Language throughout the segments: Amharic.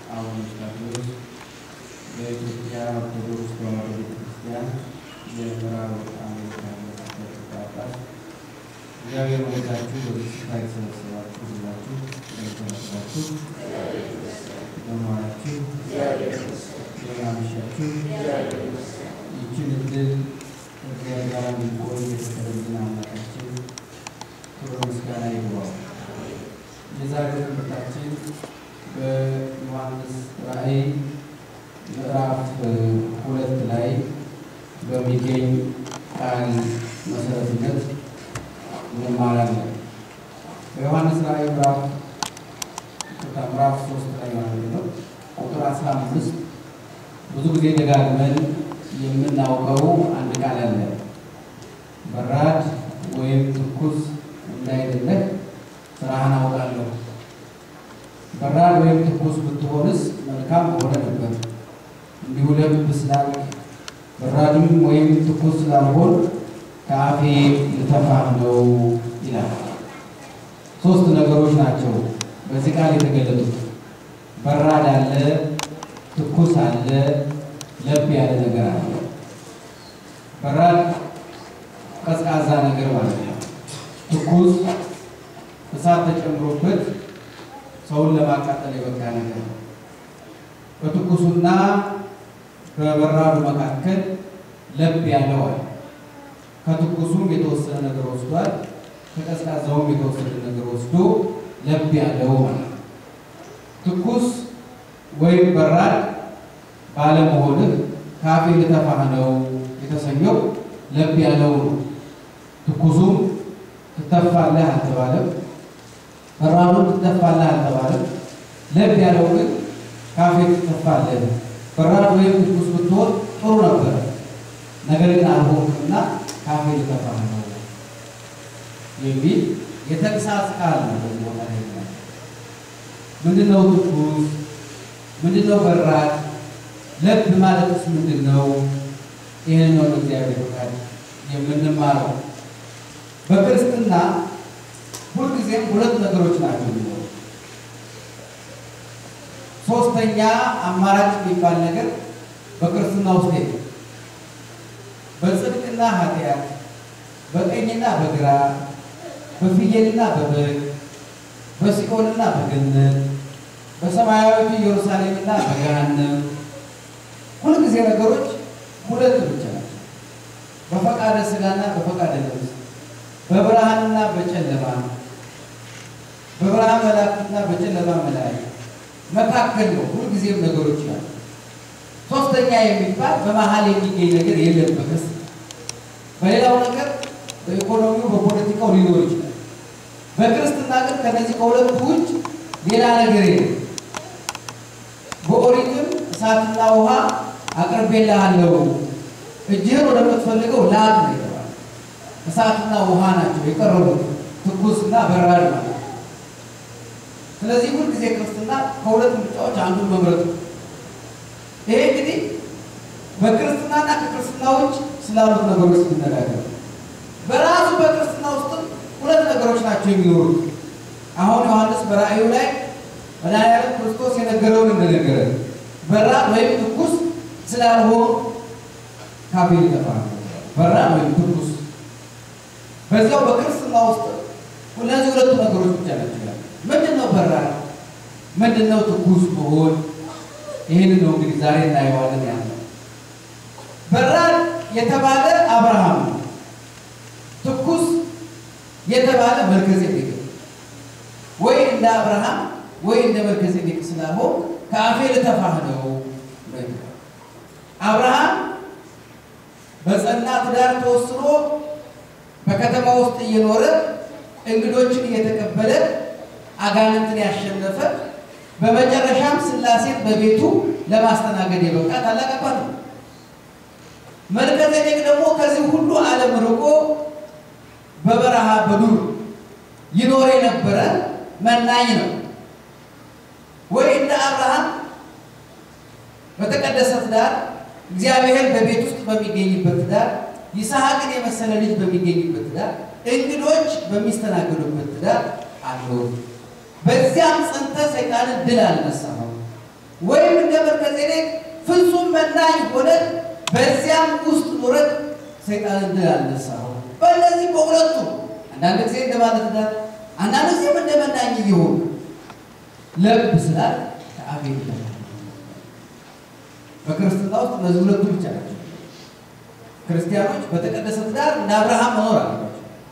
አቡነ ስታቴዎስ በኢትዮጵያ ኦርቶዶክስ ተዋሕዶ ቤተክርስቲያን የምዕራብ አሜሪካ ሊቀ ጳጳስ፣ እግዚአብሔር ወዳችሁ በዚህ ስፍራ የተሰበሰባችሁ ሁላችሁ እንደተመሰላችሁ በመዋላችሁ በማመሻችሁ ይችን እድል ከእግዚአብሔር ጋር እንድንቆይ የፈቀደልን አምላካችን ክብር ምስጋና ይግባው። የዛሬው ትምህርታችን በዮሐንስ ራእይ ምዕራፍ ሁለት ላይ በሚገኝ ቃል መሰረትነት እንማራለን። በዮሐንስ ራእይ ምዕራፍ ምዕራፍ ሶስት ላይ ማለት ነው ቁጥር አስራ አምስት ብዙ ጊዜ ደጋግመን የምናውቀው አንድ ቃል አለ። በራድ ወይም ትኩስ እንዳይደለህ ስራህን አውቃለሁ። በራድ ወይም ትኩስ ብትሆንስ መልካም በሆነ ነበር። እንዲሁ ለብ ስላልክ በራድም ወይም ትኩስ ስላልሆን ከአፌ ልተፋህ ነው ይላል። ሶስት ነገሮች ናቸው በዚህ ቃል የተገለጡት። በራድ አለ፣ ትኩስ አለ፣ ለብ ያለ ነገር አለ። በራድ ቀዝቃዛ ነገር ማለት ነው። ትኩስ እሳት ተጨምሮበት ሰውን ለማቃጠል የበቃ ነገር ነው። በትኩሱና በበራዱ መካከል ለብ ያለው አለ። ከትኩሱም የተወሰነ ነገር ወስዷል፣ ከቀዝቃዛውም የተወሰነ ነገር ወስዶ ለብ ያለው ማለት ነው። ትኩስ ወይም በራድ ባለመሆንህ ካፌ ልተፋህ ነው የተሰኘው ለብ ያለው ነው። ትኩሱም ትተፋለህ አልተባለም። በራዱም ትተፋለህ አልተባለም። ለብ ያለው ግን ካፌ ትተፋለህ። በራድ ወይም ትኩስ ብትሆን ጥሩ ነበረ፣ ነገር ግን አልሆንክምና ካፌ ልተፋህ ነው የሚል የተግሳጽ ቃል ነው። በዚህ ቦታ ላይ ምንድነው ትኩስ? ምንድነው በራድ? ለብ ማለትስ ምንድን ነው? ይህን ነው እግዚአብሔር ፈቃድ የምንማረው። በክርስትና ሁልጊዜም ሁለት ነገሮች ናቸው የሚኖሩ። ሶስተኛ አማራጭ የሚባል ነገር በክርስትና ውስጥ የለም። በጽድቅና ኃጢአት፣ በቀኝና በግራ፣ በፍየልና በበግ፣ በሲኦልና በገነት፣ በሰማያዊቱ ኢየሩሳሌምና በገሃነም ሁልጊዜ ነገሮች ሁለት ብቻ ናቸው። በፈቃደ ሥጋና በፈቃደ ነፍስ፣ በብርሃንና በጨለማ፣ በብርሃን መላእክትና በጨለማ መላእክት መካከል ነው ሁልጊዜም ነገሮች ያሉ። ሶስተኛ የሚባል በመሀል የሚገኝ ነገር የለም በክርስትና። በሌላው ነገር በኢኮኖሚው በፖለቲካው ሊኖር ይችላል። በክርስትና ግን ከነዚህ ከሁለቱ ውጭ ሌላ ነገር የለም። በኦሪትም እሳትና ውሃ አቅርቤልሃለሁ እጅህን ወደምትፈልገው ላክ ነው የተባለ። እሳትና ውሃ ናቸው የቀረቡት ትኩስና በራድ ማለት ነው። ስለዚህ ሁልጊዜ ክርስትና ከሁለት ምርጫዎች አንዱን መምረጥ ነው። ይሄ እንግዲህ በክርስትናና ከክርስትና ውጭ ስላሉት ነገሮች ስንነጋገር በራሱ በክርስትና ውስጥም ሁለት ነገሮች ናቸው የሚኖሩት። አሁን ዮሐንስ በራእዩ ላይ መድኃኒዓለም ክርስቶስ የነገረውን እንደነገረ በራድ ወይም ትኩስ ስላልሆኑ ካፌ ሊተፋ በራድ ወይም ትኩስ። በዚያው በክርስትና ውስጥ እነዚህ ሁለቱ ነገሮች ብቻ ናቸው። ምንድን ነው በራድ? ምንድን ነው ትኩስ መሆን? ይህንን ነው እንግዲህ ዛሬ እናየዋለን። ያለው በራድ የተባለ አብርሃም ነው። ትኩስ የተባለ መልከጼዴቅ ወይ እንደ አብርሃም ወይ እንደ መልከጼዴቅ ስላልሆን ከአፌ ልተፋህ ነው። አብርሃም በጸና ትዳር ተወስኖ በከተማ ውስጥ እየኖረ እንግዶችን እየተቀበለ አጋንንትን ያሸነፈ በመጨረሻም ሥላሴን በቤቱ ለማስተናገድ የበቃ ታላቅ አባት ነው። መልከጼዴቅ ደግሞ ከዚህ ሁሉ ዓለም ርቆ በበረሃ በዱር ይኖር የነበረ መናኝ ነው። ወይ እንደ አብርሃም በተቀደሰ ትዳር እግዚአብሔር በቤት ውስጥ በሚገኝበት ትዳር ይስሐቅን የመሰለ ልጅ በሚገኝበት ትዳር እንግዶች በሚስተናገዱበት ትዳር አለው። በዚያም ጸንተ ሰይጣንን ድል አልነሳኸው። ወይም እንደ መልከጼዴቅ ፍጹም መናኝ ሆነን በዚያም ውስጥ ኖረን ሰይጣንን ድል አልነሳው። በእነዚህ በሁለቱ አንዳንድ ጊዜ እንደ ባለትዳር አንዳንድ ጊዜም እንደ መናኝ እየሆኑ ለብ ስላል ከአቤል ይበልጣል። በክርስትና ውስጥ እነዚህ ሁለቱ ብቻ ናቸው። ክርስቲያኖች በተቀደሰ ትዳር እንደ አብርሃም መኖር አለባቸው።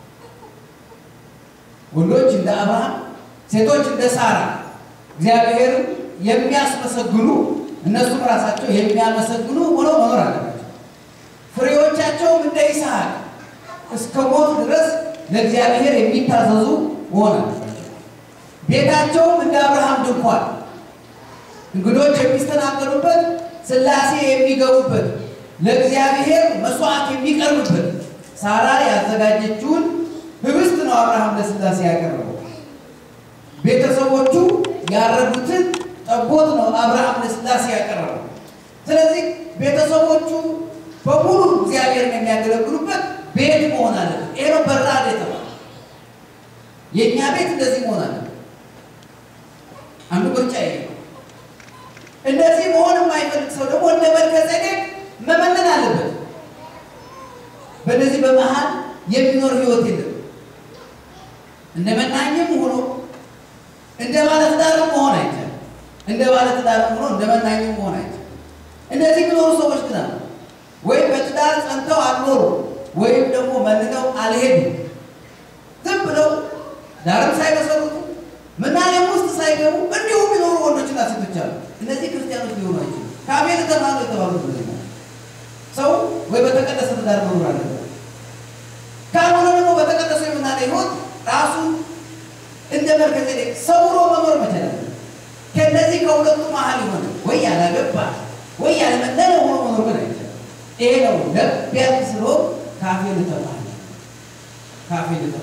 ወንዶች እንደ አብርሃም፣ ሴቶች እንደ ሳራ እግዚአብሔርን የሚያስመሰግኑ እነሱም ራሳቸው የሚያመሰግኑ ሆነው መኖር አለባቸው። ፍሬዎቻቸውም እንደ ይስሐቅ እስከ ሞት ድረስ ለእግዚአብሔር የሚታዘዙ መሆን አለባቸው። ቤታቸውም እንደ አብርሃም ድንኳን እንግዶች የሚስተናገዱበት፣ ሥላሴ የሚገቡበት፣ ለእግዚአብሔር መስዋዕት የሚቀርብበት ሳራ ያዘጋጀችውን ህብስት ነው አብርሃም ለሥላሴ ያቀረበው። ቤተሰቦቹ ያረዱትን ጠቦት ነው አብርሃም ለሥላሴ ያቀረበው። ስለዚህ ቤተሰቦቹ በሙሉ እግዚአብሔርን የሚያገለግሉበት ቤት መሆን አለበት። ይሄ ነው በራድ የተባለ የእኛ ቤት እንደዚህ መሆን አለበት። አንዱ ምርጫ ይሄ ነው። እንደዚህ መሆን የማይፈልግ ሰው ደግሞ እንደ መልከጼዴቅ መመነን አለበት። በእነዚህ በመሀል የሚኖር ህይወት የለም። እንደ መናኝም ሆኖ እንደ ባለትዳርም መሆን አይቻልም። እንደ ባለትዳርም ሆኖ እንደ መናኝም መሆን አይቻልም። እነዚህ የሚኖሩ ሰዎች ግን አሉ። ወይም በትዳር ጸንተው አልኖሩ ወይም ደግሞ መንነው አልሄዱም። ዝም ብለው ዳርም ሳይመሰርቱ ምናኔም ውስጥ ሳይገቡ እንዲሁ የሚኖሩ ወንዶችና ሴቶች አሉ። እነዚህ ክርስቲያኖች ሊሆኑ አይችሉም። ከአቤል ተማሩ የተባሉት እነዚህ ናቸው። ሰው ወይ በተቀደሰ ትዳር መኖር አለበት። ካልሆነ ደግሞ በተቀደሰ የምናኔ ህይወት ራሱን እንደ መልከጼዴቅ ሰውሮ መኖር መቻል አለበት። ከእነዚህ ከሁለቱ መሀል የሆነ ወይ ያላገባ ወይ ያልመነነ ሆኖ መኖር ግን አይቻልም። ይሄ ነው ለብ ያለ ስለሆን ካፌ ልተባል ካፌ ልተባል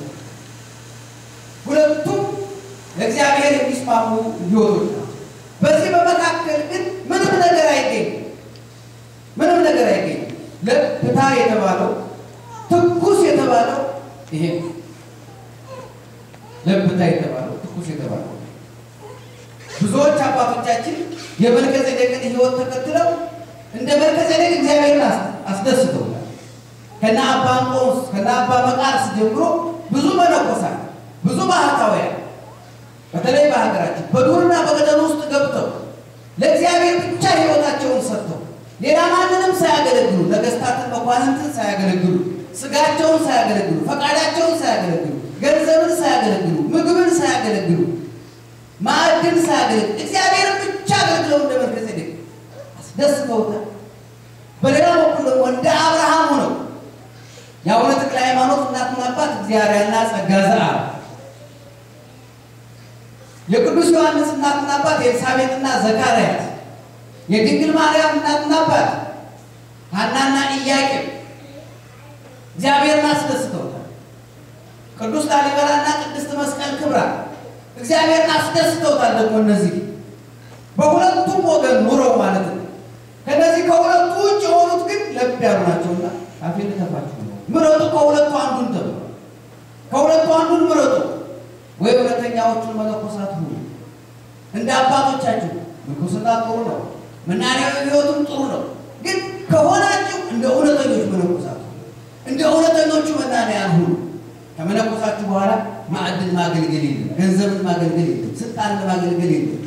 ሁለቱም ለእግዚአብሔር የሚስማሙ ህይወቶች ናቸው። በዚህ በመካከል ግን ምንም ነገር አይገኝም። ምንም ነገር አይገኝም። ለብታ የተባለው ትኩስ የተባለው ይሄ ነው። ለብታ የተባለው ትኩስ የተባለው ብዙዎች አባቶቻችን የመልከጼዴቅን ህይወት ተከትለው እንደ መልከጼዴቅ እግዚአብሔርን አስደስተውታል። ከነ አባ እንጦንስ ከነ አባ መቃርስ ጀምሮ ብዙ መነኮሳት ብዙ ባህታውያን በተለይ በሀገራችን በዱርና በገደል ውስጥ ገብተው ለእግዚአብሔር ብቻ ህይወታቸውን ሰጥተው ሌላ ማንንም ሳያገለግሉ ነገስታትን መኳንንትን ሳያገለግሉ ስጋቸውን ሳያገለግሉ ፈቃዳቸውን ሳያገለግሉ ገንዘብን ሳያገለግሉ ምግብን ሳያገለግሉ ማዕድን ሳያገለግሉ እግዚአብሔርን ብቻ አገልግለው እንደ መልከጼዴቅ አስደስተውታል። በሌላ በኩል ደግሞ እንደ አብርሃም ሆነው የአቡነ ተክለ ሃይማኖት እናትና አባት እግዚአብሔርና ጸጋ ዘአብ የቅዱስ ዮሐንስ እናትና አባት ኤልሳቤጥና ዘካርያስ የድንግል ማርያም እናትና አባት ሐናና ኢያቄም እግዚአብሔርን አስደስተውታል። ቅዱስ ላሊበላና ቅድስት መስቀል ክብራ እግዚአብሔርን አስደስተውታል። ደግሞ እነዚህ በሁለቱም ወገን ኑረው ማለት ነው። ከነዚህ ከሁለቱ ውጭ የሆኑት ግን ለብ ያሉ ናቸውና ካፌ ልተፋችሁ ነው። ምረጡ፣ ከሁለቱ አንዱን ተብሎ ከሁለቱ አንዱን ምረጡ። ወይ ሁለተኛዎቹን መነኮሳት ሁኑ። እንደ አባቶቻችሁ ምንኩስና ጥሩ ነው፣ መናንያዊ ሕይወቱም ጥሩ ነው። ግን ከሆናችሁ እንደ እውነተኞች መነኮሳት ሁኑ። እንደ እውነተኞቹ መናንያን ሁኑ። ከመነኮሳችሁ በኋላ ማዕድን ማገልገል የለም፣ ገንዘብን ማገልገል የለም፣ ስልጣንን ማገልገል የለም፣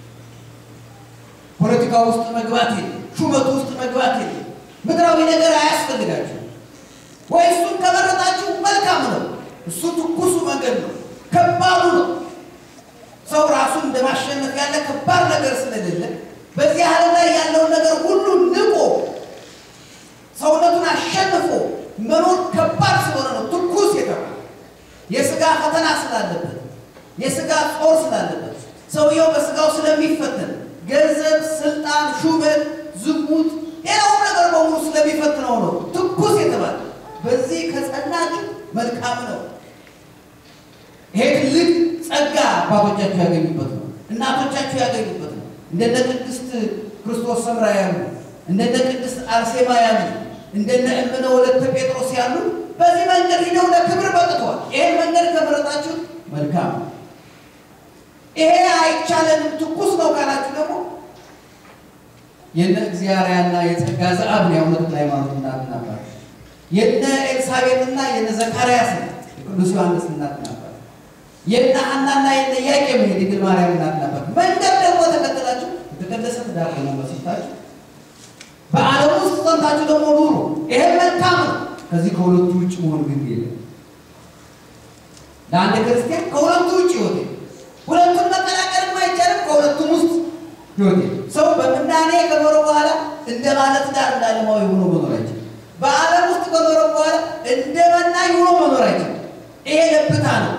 ፖለቲካ ውስጥ መግባት የለም፣ ሹመቱ ውስጥ መግባት የለም። ምድራዊ ነገር አያስፈልጋችሁ። ወይ እሱን ከመረጣችሁ መልካም ነው። እሱ ትኩሱ መንገድ ነው፣ ከባዱ ነው። ሰው ራሱን እንደማሸነፍ ያለ ከባድ ነገር ስለሌለ በዚህ ዓለም ላይ ያለውን ነገር ሁሉ ንቆ ሰውነቱን አሸንፎ መኖር ከባድ ስለሆነ ነው ትኩስ የተባለ የስጋ ፈተና ስላለበት የስጋ ጦር ስላለበት ሰውየው በስጋው ስለሚፈተን ገንዘብ፣ ስልጣን፣ ሹመት፣ ዝሙት፣ ሌላውም ነገር በሙሉ ስለሚፈትነው ነው ትኩስ የተባለ። በዚህ ከጸናችሁ መልካም ነው። ይሄ ትልቅ ጸጋ አባቶቻችሁ ያገኙበት ነው። እናቶቻችሁ ያገኙበት ነው። እንደነ ቅድስት ክርስቶስ ሰምራ ያሉ እንደነ ቅድስት አርሴማ ያሉ እንደነ እምነ ወለተ ጴጥሮስ ያሉ በዚህ መንገድ ሂደው ለክብር በቅተዋል። ይሄን መንገድ ከመረጣችሁ መልካም ነው። ይሄ አይቻለንም ትኩስ ነው ካላችሁ ደግሞ የነ እግዚአርያና የጸጋ ዘአብን የአቡነ ተክለ ሃይማኖት እናትና አባት፣ የነ ኤልሳቤጥና የነ ዘካርያስ የቅዱስ ዮሐንስ እናትና አባት፣ የነ ሐናና የነ ኢያቄም የድንግል ማርያም እናትና አባት መንገድ ደግሞ ተከተላችሁ የተቀደሰ ትዳር ደግሞ መስርታችሁ በዓለም ውስጥ ጸንታችሁ ደግሞ ኑሩ። ይሄ መልካም ነው። ከዚህ ከሁለቱ ውጭ መሆን ግን የለም። ለአንድ ክርስቲያን ከሁለቱ ውጭ ህይወት ሁለቱን መቀላቀልም አይቻልም። ከሁለቱም ውስጥ ህይወት ሰው በምናኔ ከኖረ በኋላ እንደ ባለ ትዳር እንደ ዓለማዊ ሆኖ መኖር አይችልም። በዓለም ውስጥ ከኖረ በኋላ እንደ መናኝ ሆኖ መኖር አይችልም። ይሄ ለብታ ነው።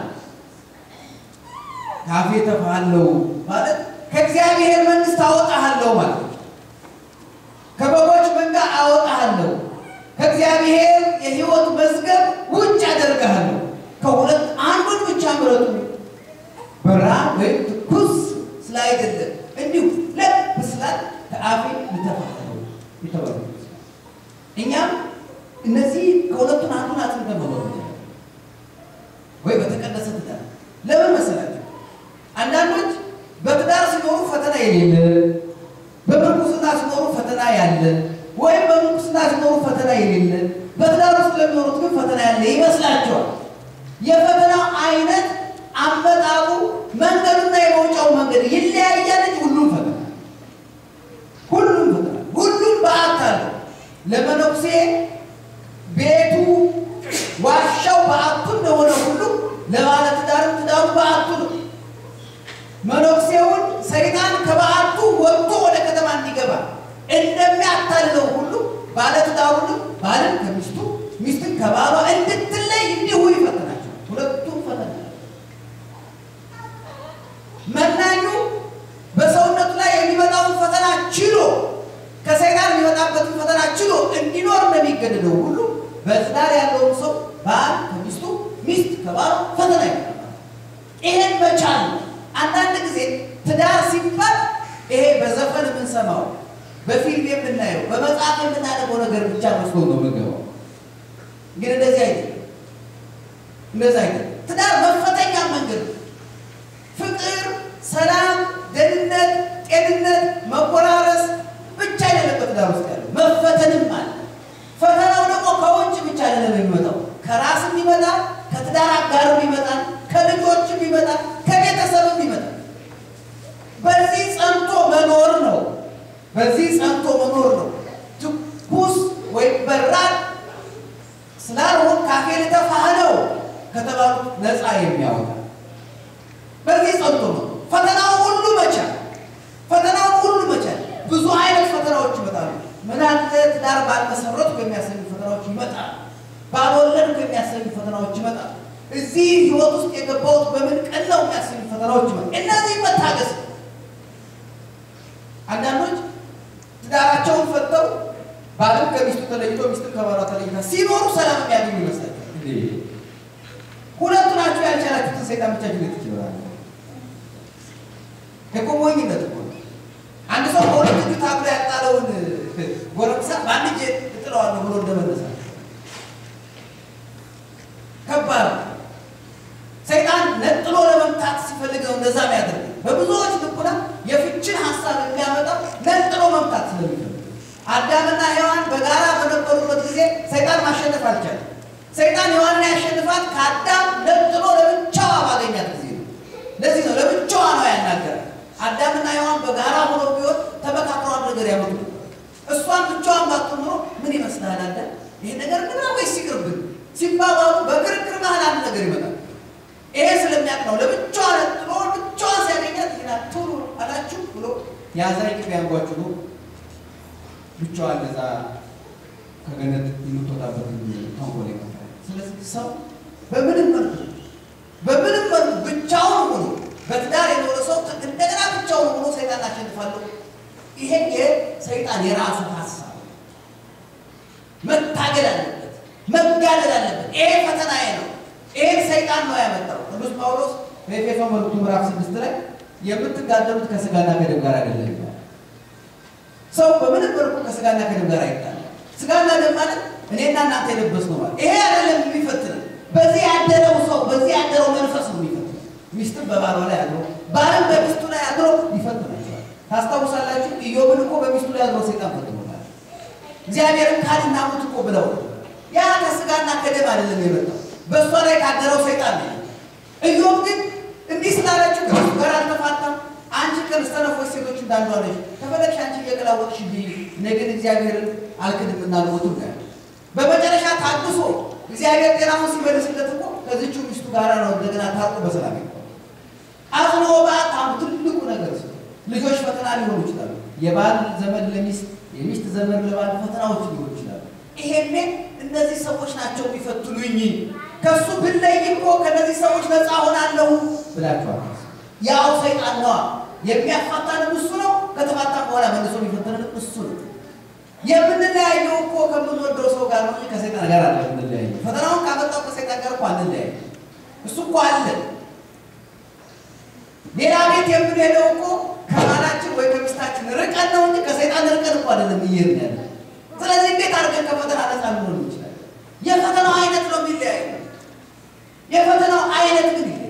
ካፌ ተፋለው ማለት ከእግዚአብሔር መንግስት አወጣሃለሁ ማለት ነው። ከበጎች መንጋ አወጣሃለሁ፣ ከእግዚአብሔር የህይወት መዝገብ ውጭ አደርግሃለሁ። ከሁለት አንዱን ብቻ ምረጡ። በራ ወይም ትኩስ ስላይደለም እንዲሁ ለብ ስላል ከአፌ ልተፋለው የተባሉ እኛም እነዚህ ከሁለቱን አንዱን አጥንተን መኖር ወይ በተቀደሰ ትዳር ለምን መሰላቸው? አንዳንዶች በትዳር ሲኖሩ ፈተና የሌለ በምንኩስና ሲኖሩ ፈተና ያለ ወይም በምንኩስና ሲኖሩ ፈተና የሌለ በትዳር ውስጥ ለሚኖሩት ግን ፈተና ያለ ይመስላቸዋል። የፈተናው አይነት አመጣጡ፣ መንገዱና የመውጫው መንገድ ይለያያል እንጂ ሁሉም ፈተና ሁሉም ፈተና ሁሉም በዓት አለ። ለመነኩሴ ቤቱ ዋሻው በዓቱ እንደሆነ ሁሉ ለባለ ትዳርም ትዳሩ በዓቱ ነው። መነኩሴውን ሰይጣን ከበዓቱ ወጥቶ ወደ ከተማ እንዲገባ እንደሚያታልለው ሁሉ ባለትዳሩንም ባልን ከሚስቱ ሚስትን ከባሏ እንድትለይ እንዲሁ ይፈትናቸው። ሁለቱም ፈተና መናኙ በሰውነቱ ላይ የሚመጣውን ፈተና ችሎ ከሰይጣን የሚመጣበትን ፈተና ችሎ እንዲኖር እንደሚገደደው ሁሉ በትዳር ያለውን ሰው ባል ከሚስቱ ሚስት ከባሏ ፈተና ይመጣል። ይሄን መቻል ነው። አንዳንድ ጊዜ ትዳር ሲባል ይሄ በዘፈን የምንሰማው በፊልም የምናየው በመጽሐፍ የምናነበው ነገር ብቻ መስሎ ነው የምንገባው። ግን እንደዚህ አይደለም። እንደዚህ አይደለም። ትዳር መፈተኛ መንገድ ነው። ፍቅር፣ ሰላም፣ ደህንነት፣ ጤንነት፣ መቆራረስ ብቻ አይደለም በትዳር ውስጥ ያለው መፈተንም አለ። ፈተናው ደግሞ ከውጭ ብቻ አይደለም የሚመጣው ከራስም ይመጣል፣ ከትዳር አጋርም ይመጣል፣ ከልጆችም ይመጣል፣ ከቤተሰብም ይመጣል። በዚህ ጸንቶ መኖር ነው። በዚህ ጸንቶ መኖር ነው። ትኩስ ወይም በራድ ስላልሆን ካፌ ልተፋህ ነው ከተባሉት ነፃ የሚያወጣ በዚህ ጸንቶ ነው። ፈተናው ሁሉ መቻል ፈተናው ሁሉ መቻል። ብዙ አይነት ፈተናዎች ይመጣሉ። ምን አለ ትዳር ባልመሰረቱ የሚያሰኙ ፈተናዎች ይመጣሉ። ባልወለድኩ የሚያሰኙ ፈተናዎች ይመጣሉ። እዚህ ህይወት ውስጥ የገባሁት በምን ቀን ነው የሚያሰኙ ፈተናዎች ይመጣሉ። እነዚህ መታገስ ነው። አንዳንዶች ትዳራቸውን ፈተው ባልም ከሚስቱ ተለይቶ ሚስትም ከባሏ ተለይታ ሲኖሩ ሰላም የሚያገኙ ይመስላል። ሁለቱ ናቸው ያልቻላችሁትን ሰይጣን ብቻ ጅነት ይችላል። የቆሞኝነት እኮ ነው። አንድ ሰው በሁለት እጁ ታብሎ ያጣለውን ጎረምሳ በአንድ እጅ እጥለዋለሁ ብሎ እንደመነሳት ከባድ ነው። ሰይጣን ነጥሎ ለመምታት ሲፈልግ ነው እንደዛ የሚያደርግ። በብዙዎች ልቡና የፍችን ሀሳብ የሚያመጣው ነጥሎ መምታት ስለሚፈልግ አዳምና ሔዋን በጋራ በነበሩበት ጊዜ ሰይጣን ማሸነፍ አልቻለም። ሰይጣን ሔዋንን ያሸንፋት ከአዳም ነጥሎ ለብቻዋ ባገኛት ጊዜ ነው። ለዚህ ነው ለብቻዋ ነው ያናገራል። አዳምና ሔዋን በጋራ ሆኖ ቢሆን ተመካክረው አንድ ነገር ያመጡ እሷን ብቻዋን ባትሆን ኖሮ ምን ይመስልሃል አለ ይሄ ነገር ግና ወይስ ይቅርብን ሲባባሉ በክርክር መሀል አንድ ነገር ይመጣል። ይሄ ስለሚያውቅ ነው ለብቻዋ ነጥሎ ብቻዋ ሲያገኛት ይና ቶሎ አላችሁ ብሎ የአዛኝ ቅቤ ያንጓችሁ ነው ብቻዋ እንደዛ ከገነት የምትወጣበት ተንኮል ይመጣል። ስለዚህ ሰው በምንም መልኩ በምንም መልኩ ብቻውን ሆኖ በትዳር የኖረ ሰው እንደገና ብቻውን ሆኖ ሰይጣን አሸንፋለሁ። ይሄ የሰይጣን የራሱ ሀሳብ መታገል አለበት፣ መጋደል አለበት። ይሄ ፈተናዬ ነው። ይሄን ሰይጣን ነው ያመጣው። ቅዱስ ጳውሎስ በኤፌሶን መልእክቱ ምዕራፍ ስድስት ላይ የምትጋደሉት ከስጋና ከደም ጋር አይደለም ይላል። ሰው በምንም መልኩ ከስጋና ከደም ጋር አይጣልም። ስጋና ደም ማለት እኔና እናንተ የለበስነው ማለት ይሄ አይደለም የሚፈትነው። በዚህ ያደረው ሰው በዚህ ያደረው መንፈስ ነው የሚፈትነው። ሚስትም በባሏ ላይ አድሮ ባልም በሚስቱ ላይ አድሮ ይፈትናቸዋል። ታስታውሳላችሁ? ኢዮብን እኮ በሚስቱ ላይ አድሮ ሰይጣን ፈትኖታል። እግዚአብሔርን ካድና ሙት እኮ ብለው ያ ከስጋና ከደም አይደለም የመጣው በእሷ ላይ ካደረው ሰይጣን ነው። ኢዮብ ግን እንዲህ ስላለችው ከሚስቱ ጋር አልተፋታም። አንቺ ከሰነፎች ሴቶች እንዳንዷ ነሽ፣ ከፈለግሽ አንቺ እየገላወጥሽ ብይ፣ እኔ ግን እግዚአብሔርን አልክድምና አልሞትም ነው ያለው። በመጨረሻ ታግሶ እግዚአብሔር ጤናውን ሲመልስለት እኮ ከዚችው ሚስቱ ጋር ነው እንደገና ታርቆ በሰላም ይቆ አዝኖ በጣም ትልቁ ነገር ስ ልጆች ፈተና ሊሆኑ ይችላሉ። የባል ዘመን ለሚስት የሚስት ዘመን ለባል ፈተናዎች ሊሆኑ ይችላሉ። ይሄኔ እነዚህ ሰዎች ናቸው የሚፈትኑኝ፣ ከእሱ ብለይ እኮ ከእነዚህ ሰዎች ነፃ ሆናለሁ ብላችኋል። ያው ሰይጣን ነዋ የሚያፋታንም እሱ ነው። ከተፋታ በኋላ መልሶ የሚፈተንን እሱ ነው። የምንለያየው እኮ ከምንወደው ሰው ጋር ነው ከሰይጣን ጋር አለ የምንለያየው። ፈተናውን ካመጣው ከሰይጣን ጋር እኮ አንለያየ። እሱ እኮ አለ። ሌላ ቤት የምንሄደው እኮ ከባላችን ወይ ከሚስታችን ርቀን ነው እንጂ ከሰይጣን ርቀን እኮ አይደለም እየሄድን ያለ። ስለዚህ እንዴት አድርገን ከፈተና ነፃ ልንሆን እንችላለን? የፈተናው አይነት ነው የሚለያየው። የፈተናው አይነት ግን ይሄ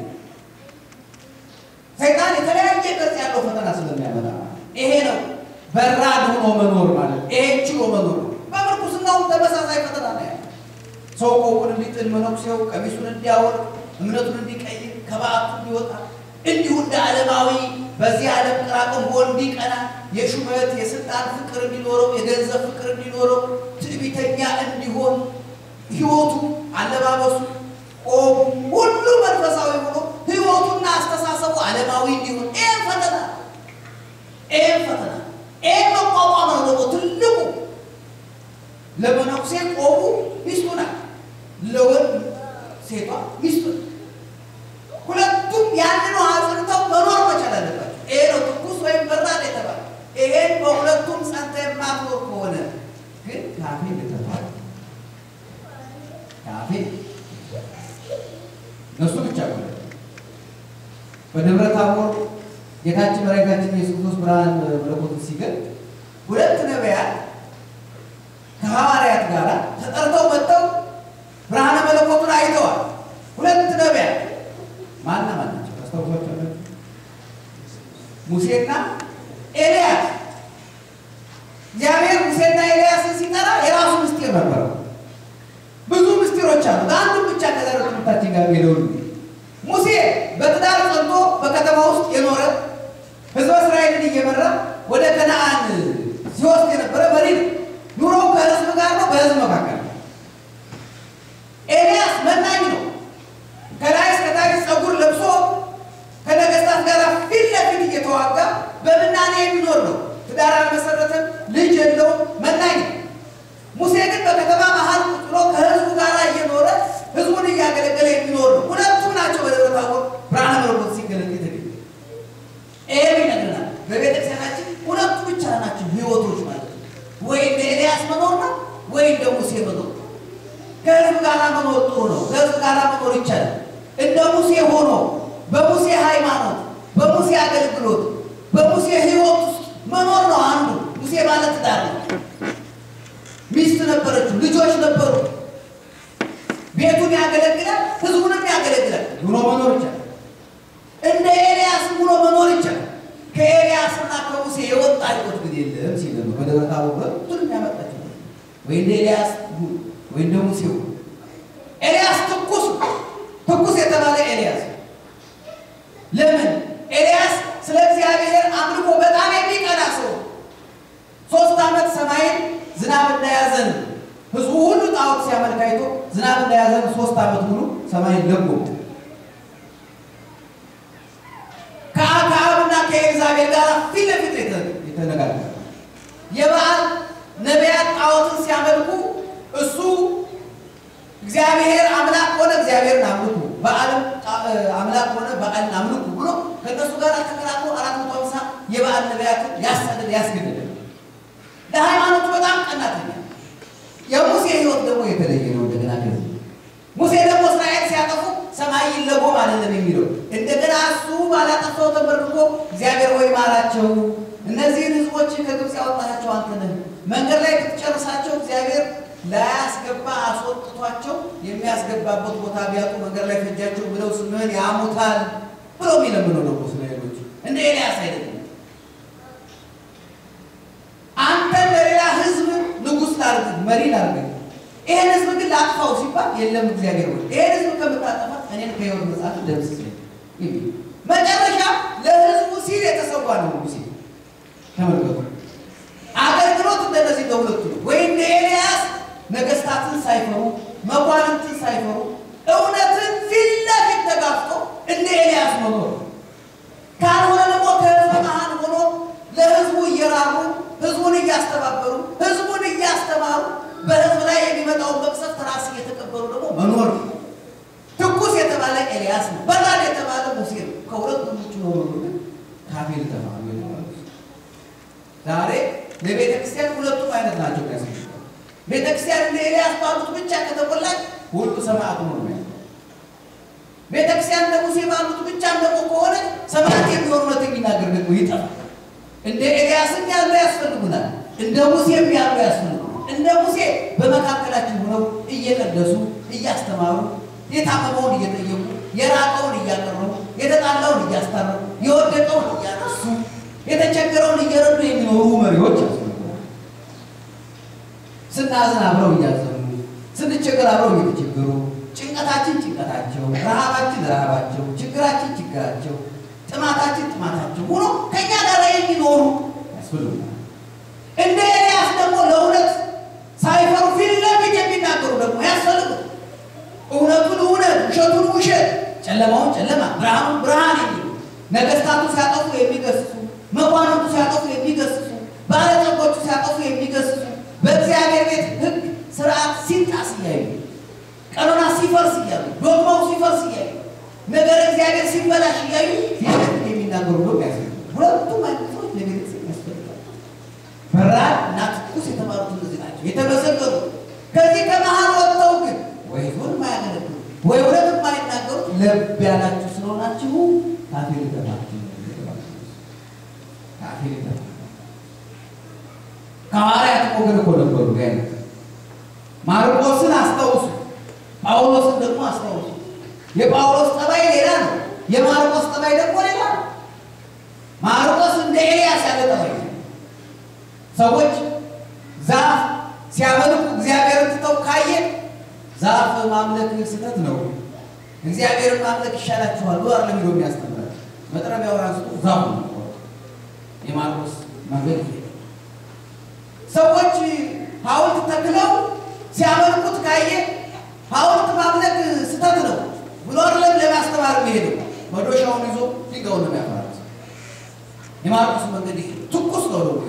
ሰይጣን የተለያየ ቅርጽ ያለው ፈተና ስለሚያመጣ ይሄ ነው በራድ ሆኖ መኖር ማለት ይሄ ችሎ መኖር ነው። በምርኩስናውም ተመሳሳይ ፈተና ነው ያለ። ሰው ቆቡን እንዲጥል፣ መነኩሴው ቀሚሱን እንዲያወልቅ፣ እምነቱን እንዲቀይር፣ ከበዓቱ እንዲወጣ እንዲሁ እንደ ዓለማዊ በዚህ ዓለም ቅራቅንቦ እንዲቀና የሹመት የስልጣን ፍቅር እንዲኖረው የገንዘብ ፍቅር እንዲኖረው ትዕቢተኛ እንዲሆን ሕይወቱ፣ አለባበሱ፣ ቆቡ ሁሉ መንፈሳዊ ሆኖ ሕይወቱና አስተሳሰቡ ዓለማዊ እንዲሆን ይህም ፈተና ይህም ፈተና ይህም መቋቋም ነው ደግሞ ትልቁ ለመነኩሴ ቆቡ ሚስቱ ናት፣ ለወንድ ሴቷ ሚስቱ ናት። ሁለቱም ያንኑ አጽንተው መኖር መቻል አለባቸው። ይሄ ነው ትኩስ ወይም በራድ የተባለ። ይሄን በሁለቱም ጸንተ የማትኖር ከሆነ ግን ካፌ ልተፋል ካፌ እነሱ ብቻ ሆነ በደብረ ታቦር ጌታችን መድኃኒታችን ኢየሱስ ክርስቶስ ብርሃን መለኮትን ሲገልጥ ሁለት ነቢያት ከሐዋርያት ጋር ተጠርተው መጥተው ብርሃነ መለኮቱን አይተዋል። ሁለት ነቢያት ማና ማን ናቸው? ታስታውሷቸው? ሙሴና ኤልያስ። እግዚአብሔር ሙሴና ኤልያስን ሲጠራ የራሱ ምስጢር ነበረው። ብዙ ምስጢሮች አሉ። አንዱን ብቻ ከዛሬ ትምህርታችን ጋር ሄደው ሙሴ በትዳር ጸንቶ በከተማ ውስጥ የኖረ ሕዝበ እስራኤልን እየመራ ወደ ከነአን ሲወስድ የነበረ መሪ ነው። ኑሮው ከሕዝብ ጋር ነው፣ በሕዝብ መካከል ነው። ኤልያስ መናኝ ነው። ከላይ እስከታች ጸጉር ለብሶ ከነገስታት ጋር ፊት ለፊት እየተዋጋ በምናኔ የሚኖር ነው። ትዳር አልመሰረተም፣ ልጅ የለውም፣ መናኝ ነው። ሙሴ ግን በከተማ መሀል ቁጭ ብሎ ከህዝቡ ጋር እየኖረ ህዝቡን እያገለገለ የሚኖር ነው። ሁለቱም ናቸው በደብረ ታቦር ብርሃነ መለኮት ሲገለጥ የተገኘ ይሄም ይነግረናል። በቤተክርስቲያናችን ሁለቱ ብቻ ናቸው ህይወቶች ማለት ነው። ወይ እንደ ኤልያስ መኖር ነው፣ ወይ እንደ ሙሴ መኖር ነው። ከህዝብ ጋር መኖር ጥሩ ነው። ከህዝብ ጋር መኖር ይቻላል። እንደ ሙሴ ሆኖ በሙሴ ሃይማኖት፣ በሙሴ አገልግሎት፣ በሙሴ ህይወት ውስጥ መኖር ነው አንዱ። ሙሴ ማለት ትዳር ነው። ሚስት ነበረችው፣ ልጆች ነበሩ። ቤቱን ያገለግላል፣ ህዝቡንም ያገለግላል። ኑሮ መኖር ይቻላል። እንደ ኤልያስ ኑሮ መኖር ይቻላል። ከኤልያስና ከሙሴ የወጣ ህይወት ግን የለም ሲል ነው በደብረ ታቦር ሁለቱንም ያመጣቸው ወይ እንደ ኤልያስ ወይ እንደ ሙሴ ኤልያስ ትኩስ ትኩስ የተባለ ኤልያስ ለምን ኤልያስ ስለ እግዚአብሔር አምልኮ በጣም የሚቀና ሰው ሶስት ዓመት ሰማይን ዝናብ እንዳያዘን ህዝቡ ሁሉ ጣዖት ሲያመልክ አይቶ ዝናብ እንዳያዘን ሶስት ዓመት ሙሉ ሰማይን ለጎ ከአክዓብና ከኤልዛቤል ጋር ፊት ለፊት የተነጋገረ የበዓል ነቢያት ጣዖትን ሲያመልኩ እሱ እግዚአብሔር አምላክ ሆነ እግዚአብሔርን አምልኩ፣ በዓልም አምላክ ሆነ በዓልን አምልኩ ብሎ ከእነሱ ጋር ተከራክሮ አራት መቶ ሃምሳ የበዓል ነቢያትን ያሳደድ ያስገደደ ለሃይማኖቱ በጣም ቀናተኛ። የሙሴ ህይወት ደግሞ የተለየ ነው። እንደገና ከዚህ ሙሴ ደግሞ እስራኤል ሲያጠፉ ሰማይ ይለጎም አይደለም የሚለው እንደገና እሱ ባላጠፋው ተመርኮ እግዚአብሔር ወይ ማራቸው፣ እነዚህን ህዝቦች ከግብፅ ያወጣቸው አንተ ነህ፣ መንገድ ላይ ክትጨርሳቸው እግዚአብሔር ላያስገባ አስወጥቷቸው የሚያስገባበት ቦታ ቢያጡ መንገድ ላይ ፈጃቸው ብለው ስምህን ያሙታል ብለው የሚለምነው ደግሞ እስራኤሎች እንደ ኤልያስ አይደለም። ላድርግ፣ መሪ ላድርግ፣ ይሄን ህዝብ ግን ላጥፋው ሲባል የለም እግዚአብሔር ሆይ ይሄን ህዝብ ከምታጠፋ እኔን ከሕይወት መጽሐፍ ደምስስልኝ የሚል መጨረሻ ለህዝቡ ሲል የተሰዋ ነው ሙሴ። ተመልከቱ። አገልግሎት እንደነዚህ ለሁለቱ ነው። ወይ እንደ ኤልያስ ነገስታትን ሳይፈሩ መኳንንትን ሳይፈሩ እውነትን ፊት ለፊት ተጋፍጦ እንደ ኤልያስ መኖር፣ ካልሆነ ደግሞ ከህዝብ መሀል ሆኖ ለህዝቡ እየራሩ ህዝቡን እያስተባበሩ ህዝቡን እያስተማሩ በህዝብ ላይ የሚመጣውን መቅሰፍት ራስ እየተቀበሉ ደግሞ መኖር ነው። ትኩስ የተባለ ኤልያስ ነው። በራድ የተባለ ሙሴ ነው። ከሁለቱም ውጭ ኖሮ ግን ካፌል ተማሩ የተባሉ ዛሬ ለቤተ ክርስቲያን ሁለቱም አይነት ናቸው። ያስ ቤተ ክርስቲያን እንደ ኤልያስ ባሉት ብቻ ከተሞላች ሁሉ ሰማዕት ሆኖ ነው። ቤተ ክርስቲያን እንደ ሙሴ ባሉት ብቻም ደግሞ ከሆነ ሰማዕት የሚሆን እውነት የሚናገር ደግሞ ይጠፋል። እንደ ኤልያስም ያሉ ያስፈልጉናል። እንደ ሙሴም ያሉ ያስፈልጉናል። እንደ ሙሴ በመካከላችን ሆነው እየቀደሱ እያስተማሩ የታመመውን እየጠየቁ የራቀውን እያቀረቡ የተጣላውን እያስታረቁ የወደቀውን እያነሱ የተቸገረውን እየረዱ የሚኖሩ መሪዎች ያስፈልጉናል። ስናዝን አብረው እያዘኑ፣ ስንቸገር አብረው እየተቸገሩ፣ ጭንቀታችን ጭንቀታቸው፣ ረሃባችን ረሃባቸው፣ ችግራችን ችግራቸው፣ ጥማታችን ጥማታቸው ሆኖ ከእኛ ጋር የሚኖሩ ያስፈልጉናል። እንደ ኤልያስ ደግሞ ለእውነት ሳይፈሩ ፊት ለፊት የሚናገሩ ደግሞ ያስፈልጉ እውነቱን እውነት ውሸቱን ውሸት ጨለማውን ጨለማ ብርሃኑን ብርሃን የሚሉ ነገስታቱ ሲያጠፉ የሚገስጹ መኳንንቱ ሲያጠፉ የሚገስጹ ባለጠጎቹ ሲያጠፉ የሚገስጹ በእግዚአብሔር ቤት ሕግ ስርዓት ሲጣስ እያዩ ቀኖና ሲፈርስ እያዩ ዶግማው ሲፈርስ እያዩ ነገር እግዚአብሔር ሲበላሽ እያዩ ፊት የሚናገሩ ደግሞ ያስፈልጋል። ሁለቱም አይነት ሰዎች ለቤተክርስቲያን ያስፈልጋል። በራድ እና ትኩስ የተባሉት እነዚህ ናቸው የተመሰገኑ። ከዚህ ከመሀል ወጥተው ግን ወይ ዞን ማያገለግሉ ወይ እውነት የማይናገሩት ለብ ያላችሁ ስለሆናችሁ ካፌ ልተፋችሁ ካፌ ልተፋ ከሐዋርያት ወገን እኮ ነበሩ። ጋይነት ማርቆስን አስታውሱ፣ ጳውሎስን ደግሞ አስታውሱ። የጳውሎስ ጠባይ ሌላ ነው፣ የማርቆስ ጠባይ ደግሞ ሌላ ነው። ማርቆስ እንደ ኤልያስ ያለ ጠባይ ነው። ሰዎች ዛፍ ሲያመልኩ እግዚአብሔርን ትተው ካየ ዛፍ ማምለክ ስህተት ነው፣ እግዚአብሔርን ማምለክ ይሻላችኋል ብሎ አይደለም ሄዶ የሚያስተምራል። መጥረቢያው ራሱ ዛፉ ነው። የማርቆስ መንገድ ይሄ ሰዎች ሐውልት ተክለው ሲያመልኩት ካየ ሐውልት ማምለክ ስህተት ነው ብሎ አይደለም ለማስተማር የሚሄደው። መዶሻውን ይዞ ድንጋዩን ነው የሚያፈራርስ። የማርቆስ መንገድ ይሄ ትኩስ ነው ነው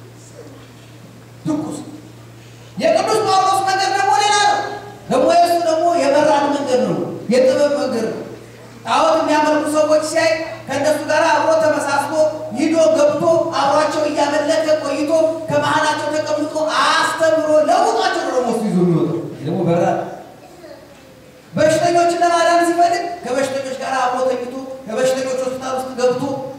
ትኩስ የቅዱስ ጳውሎስ መንገድ ደግሞ ሌላ ነው። ደግሞ የእሱ ደግሞ የበራን መንገድ ነው፣ የጥበብ መንገድ ነው። ጣዖት የሚያመልኩ ሰዎች ሲያይ ከእነሱ ጋር አብሮ ተመሳስሎ ሂዶ ገብቶ አብሯቸው እያመለከ ቆይቶ ከመሀላቸው ተቀምጦ አስተምሮ ለውጧቸው ነው ደግሞ እሱ ይዞ የሚወጣው ደግሞ በራን። በሽተኞችን ለማዳን ሲፈልግ ከበሽተኞች ጋር አብሮ ተኝቶ ከበሽተኞች ሆስፒታል ውስጥ ገብቶ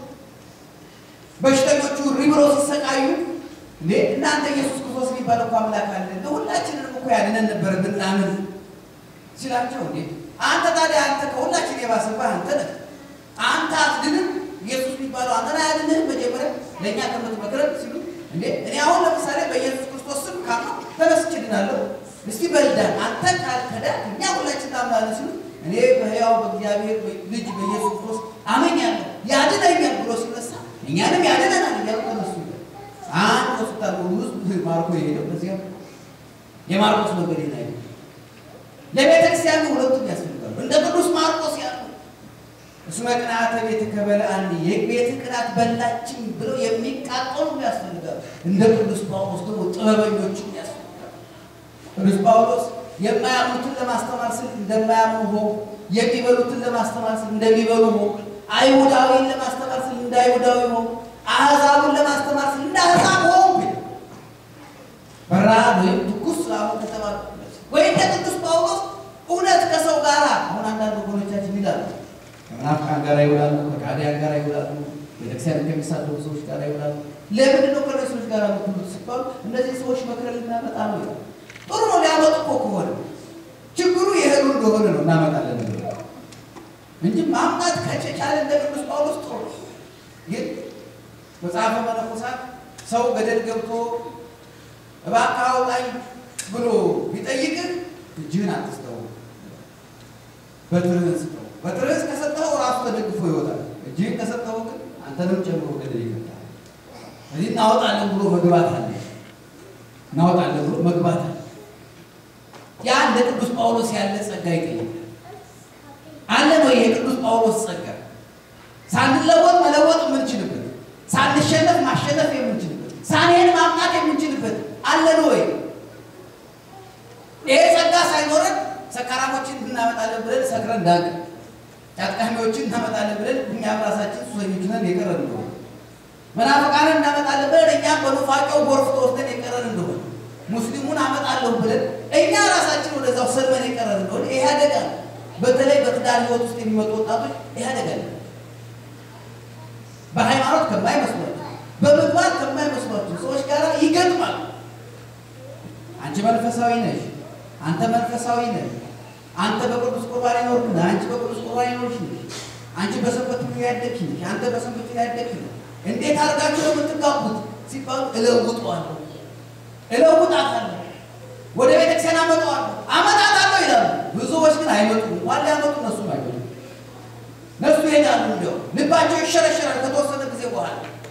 በሽተኞቹ ሪብሮ ሲሰቃዩ እንዴ እናንተ ኢየሱስ ክርስቶስ የሚባል እኮ አምላክ አለ ለሁላችንም እኮ ያድነን ነበር ብናምን ሲላቸው፣ እንዴ አንተ ታዲያ አንተ ከሁላችን የባሰባህ አንተ ነህ። አንተ አትድንም፣ ኢየሱስ የሚባለው አንተን አያድንህም። መጀመሪያ ለእኛ ከምትመክረን ሲሉ፣ እንዴ እኔ አሁን ለምሳሌ በኢየሱስ ክርስቶስ ስም ካምነው ተመስቼ ድናለሁ። እስቲ በልዳን አንተ ካልከዳ እኛ ሁላችን እናምናለን ሲሉ፣ እኔ በሕያው በእግዚአብሔር ልጅ በኢየሱስ ክርስቶስ አመኛለሁ ያድነኛል ብሎ ሲነሳ እኛንም ያድነናል እያሉ ተነሱ። አንድ ሆስፒታል ውስጥ ማርኮ የሄደው በዚያ የማርቆስ መንገድ ላይ ለቤተ ክርስቲያኑ ሁለቱም ያስፈልጋሉ። እንደ ቅዱስ ማርቆስ ያሉ እስመ ቅንዓተ ቤትከ በልዐኒ የቤት ቅናት በላችኝ ብለው የሚቃጠሉ ያስፈልጋሉ። እንደ ቅዱስ ጳውሎስ ደግሞ ጥበበኞችም ያስፈልጋሉ። ቅዱስ ጳውሎስ የማያምኑትን ለማስተማር ስል እንደማያምኑ ሆ የሚበሉትን ለማስተማር ስል እንደሚበሉ ሆ አይሁዳዊን ለማስተማር ስል እንደ አይሁዳዊ ሆ አሕዛቡን ለማስተማር ስል እንደ አሕዛብ ሆንኩ። በረሃብ ወይም ትኩስ ስላሉ ከተባሉ ወይም እንደ ቅዱስ ጳውሎስ እውነት ከሰው ጋር አሁን አንዳንድ ወገኖቻችን ይላሉ ከመናፍቃን ጋር ይውላሉ፣ ከካዲያን ጋር ይውላሉ፣ ቤተክርስቲያን ከሚሳደቡ ሰዎች ጋር ይውላሉ። ለምንድን ነው ከነዚህ ሰዎች ጋር የምትሉት ሲባሉ እነዚህ ሰዎች መክረን ልናመጣ ነው ይላል። ጥሩ ነው ሊያመጡ እኮ ከሆነ ችግሩ የሄዱ እንደሆነ ነው እናመጣለን እንጂ ማምጣት ከቻለ እንደ ቅዱስ ጳውሎስ ጥሩ ነው። ግን መጽሐፈ መነኮሳት ሰው ገደል ገብቶ እባክህ አውጣኝ ብሎ ቢጠይቅህ እጅህን አትስጠው፣ በትርህን ስጠው። በትርህን ከሰጠኸው ራሱ ተደግፎ ይወጣል። እጅህን ከሰጠኸው ግን አንተንም ጨምሮ ገደል ይከታል። ስለዚህ እናወጣለን ብሎ መግባት አለ። እናወጣለን ብሎ መግባት አለ። ያ እንደ ቅዱስ ጳውሎስ ያለ ጸጋ ይጠይቃል። አለ ነው የቅዱስ ጳውሎስ ጸጋ ሳንለወጥ መለወጥ የምንችልበት፣ ሳንሸነፍ ማሸነፍ የምንችልበት፣ ሳንሄድ ማምጣት የምንችልበት አለን ወይ? ይሄ ጸጋ ሳይኖረን ሰካራሞችን እናመጣለን ብለን ሰክረን እንዳንቀር፣ ጫጥቃሚዎችን እናመጣለን ብለን እኛም ራሳችን ሱሰኞች ነን የቀረን እንደሆነ፣ መናፍቃንን እናመጣለን ብለን እኛም በኑፋቄው ጎርፍ ተወስደን የቀረን እንደሆነ፣ ሙስሊሙን አመጣለሁ ብለን እኛ ራሳችን ወደዛው ሰልመን የቀረን እንደሆነ ይሄ አደጋ ነው። በተለይ በትዳር ህይወት ውስጥ የሚመጡ ወጣቶች ይሄ አደጋ ነው። በሃይማኖት ከማይመስሏቸው በምግባር ከማይመስሏቸው ሰዎች ጋር ይገጥማል። አንቺ መንፈሳዊ ነሽ፣ አንተ መንፈሳዊ ነህ፣ አንተ በቅዱስ ቁርባን ይኖርክ ነህ፣ አንቺ በቅዱስ ቁርባን ይኖርሽ ነሽ፣ አንቺ በሰንበት ያደግሽ ነሽ፣ አንተ በሰንበት ያደግሽ ነህ። እንዴት አድርጋችሁ ነው የምትጋቡት ሲባሉ እለውጠዋለሁ፣ እለውጣታለሁ፣ ወደ ቤተክርስቲያን አመጣዋለሁ፣ አመጣታለሁ ይላሉ። ብዙዎች ግን አይመጡም። እንኳን ሊያመጡ እነሱም አይመጡም። እነሱ ይሄዳሉ፣ እንዲያው ልባቸው ይሸረሸራል ከተወሰነ ጊዜ በኋላ።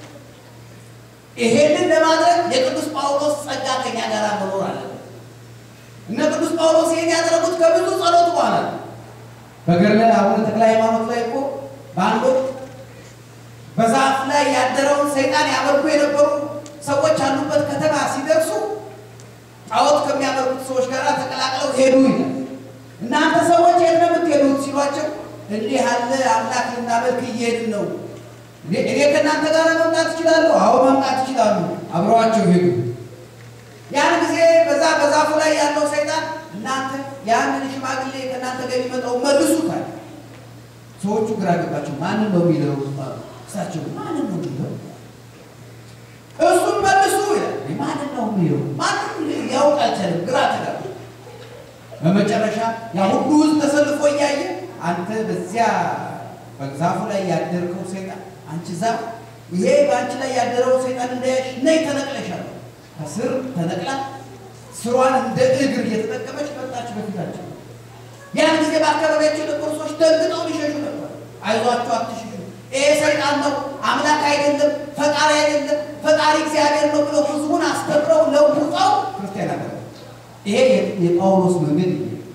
ይሄንን ለማድረግ የቅዱስ ጳውሎስ ጸጋ ከኛ ጋር መኖር አለ። እነ ቅዱስ ጳውሎስ ይሄን ያደረጉት ከብዙ ጸሎት በኋላ በገድለ አቡነ ተክለ ሃይማኖት ላይ እኮ በአንድ ወቅት በዛፍ ላይ ያደረውን ሰይጣን ያመልኩ የነበሩ ሰዎች ያሉበት ከተማ ሲደርሱ ጣዖት ከሚያመልኩት ሰዎች ጋር ተቀላቅለው ሄዱ ይላል። እናንተ ሰዎች የት ነው የምትሄዱት ሲሏቸው እንዲህ ያለ አምላክ ልናመልክ እየሄድን ነው። እኔ ከእናንተ ጋር መምጣት እችላለሁ? አዎ መምጣት ይችላሉ። አብረዋቸው ሄዱ። ያን ጊዜ በዛ በዛፉ ላይ ያለው ሰይጣን እናንተ ያንን ሽማግሌ ከእናንተ ጋር የሚመጣው መልሱታል። ሰዎቹ ግራ ገባቸው። ማንን ነው የሚለው? እሳቸው ማንን ነው የሚለው? እሱን መልሱ ይላል። ማንን ነው የሚለው? ማንም ያውቅ አልቻለም። ግራ ተጋባ። በመጨረሻ ያ ሁሉ ሕዝብ ተሰልፎ እያየ አንተ በዚያ በዛፉ ላይ ያደርከው ሰይጣን አንቺ ዛፍ ይሄ በአንቺ ላይ ያደረው ሰይጣን እንዳያሽ ነይ ተነቅለሻል። ከስር ተነቅላ ስሯን እንደ እግር እየተጠቀመች መጣች በፊታቸው። ያን ጊዜ በአካባቢያቸው የነበሩ ሰዎች ደንግጠው ሊሸሹ ነበር። አይዟችሁ፣ አትሽሹ፣ ይሄ ሰይጣን ነው፣ አምላክ አይደለም፣ ፈጣሪ አይደለም፣ ፈጣሪ እግዚአብሔር ነው ብለው ህዝቡን አስተምረው ለውጠው ክርስቲያን አደረጉ። ይሄ የጳውሎስ መንገድ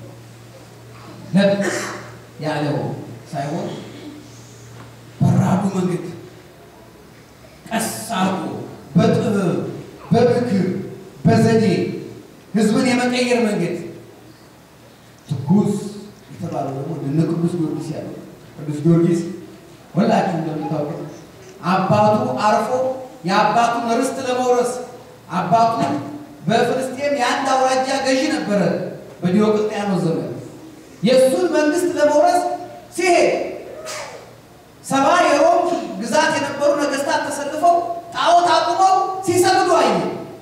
ለቅ ያለው ሳይሆን በራዱ መንገድ ቀስ አርጎ በጥበብ በምክር በዘዴ ህዝብን የመቀየር መንገድ ትኩስ የተባለው ደግሞ እነ ቅዱስ ጊዮርጊስ ያለው ቅዱስ ጊዮርጊስ ሁላችሁ እንደምታውቁት አባቱ አርፎ የአባቱን ርስት ለመውረስ አባቱ በፍልስጤም የአንድ አውራጃ ገዢ ነበረ በዲዮቅልጥያኖስ ዘመን የእሱን መንግስት ለመውረስ ሲሄድ ሰባ የሮም ግዛት የነበሩ ነገስታት ተሰልፈው ጣዖት አቁመው ሲሰግዱ አየ።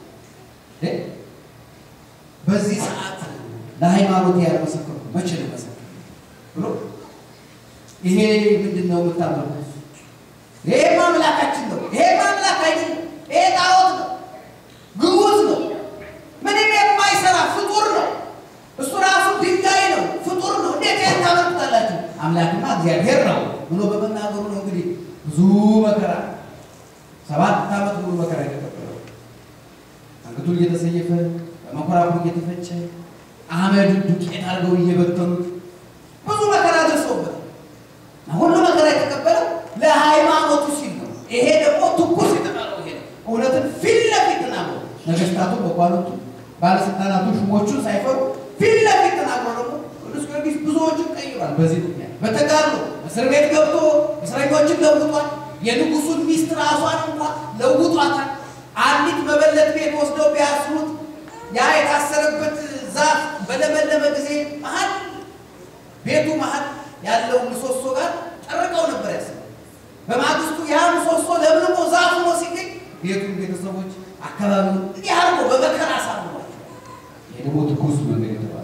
በዚህ ሰዓት ለሃይማኖት ያልመሰከሩ መቼ ልመሰክር ብሎ ይሄ ምንድን ነው የምታመልኩት? ይሄ አምላካችን ነው። ይሄ አምላክ አይደለም። ይሄ ጣዖት ነው፣ ግዑዝ ነው፣ ምንም የማይሰራ ፍጡር ነው። እሱ ራሱ ድንጋይ ነው፣ ፍጡር ነው። እንዴት ይሄን ታመልኩታላችሁ? አምላክማ እግዚአብሔር ነው ብሎ በመናገሩ ነው እንግዲህ ብዙ መከራ ሰባት ዓመት ሙሉ መከራ የተቀበለው አንገቱን እየተሰየፈ በመኮራኩ እየተፈጨ አመድ ዱቄት አድርገው እየበተኑት ብዙ መከራ ደርሰውበት ሁሉ መከራ የተቀበለው ለሃይማኖቱ ሲል ነው። ይሄ ደግሞ ትኩስ የተባለው ይሄ ነው። እውነትን ፊት ለፊት ተናግሮ ነገስታቱ፣ መኳንንቱ፣ ባለስልጣናቱ ሹሞቹን ሳይፈሩ ፊት ለፊት ተናግሮ ደግሞ ቅዱስ ጊዮርጊስ ብዙዎችን ቀይሯል። በዚህ ምክንያት በተጋድሎ እስር ቤት ገብቶ እስረኞችን ለውጧል። የንጉሱን ሚስት ራሷን እንኳ ለውጧታል። አንዲት መበለት ቤት ወስደው ቢያስሩት ያ የታሰረበት ዛፍ በለመለመ ጊዜ መሀል ቤቱ መሀል ያለው ምሰሶ ጋር ጠርቀው ነበር ያስ በማግስቱ ያ ምሰሶ ለምልሞ ዛፍ ሆኖ ሲገኝ ቤቱን፣ ቤተሰቦች፣ አካባቢውን እንዲህ አድርጎ በመከራ አሳምሯል። ይሄ ደግሞ ትኩስ መንገድ የተባለ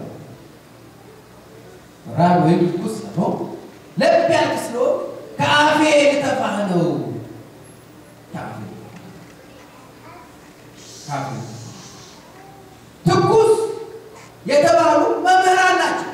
ራብ ወይም ትኩስ ነው። ለብ ያልክ ስለሆን ከአፌ ልተፋህ ነው። ከአፌ ከአፌ ትኩስ የተባሉ መምህራን ናቸው።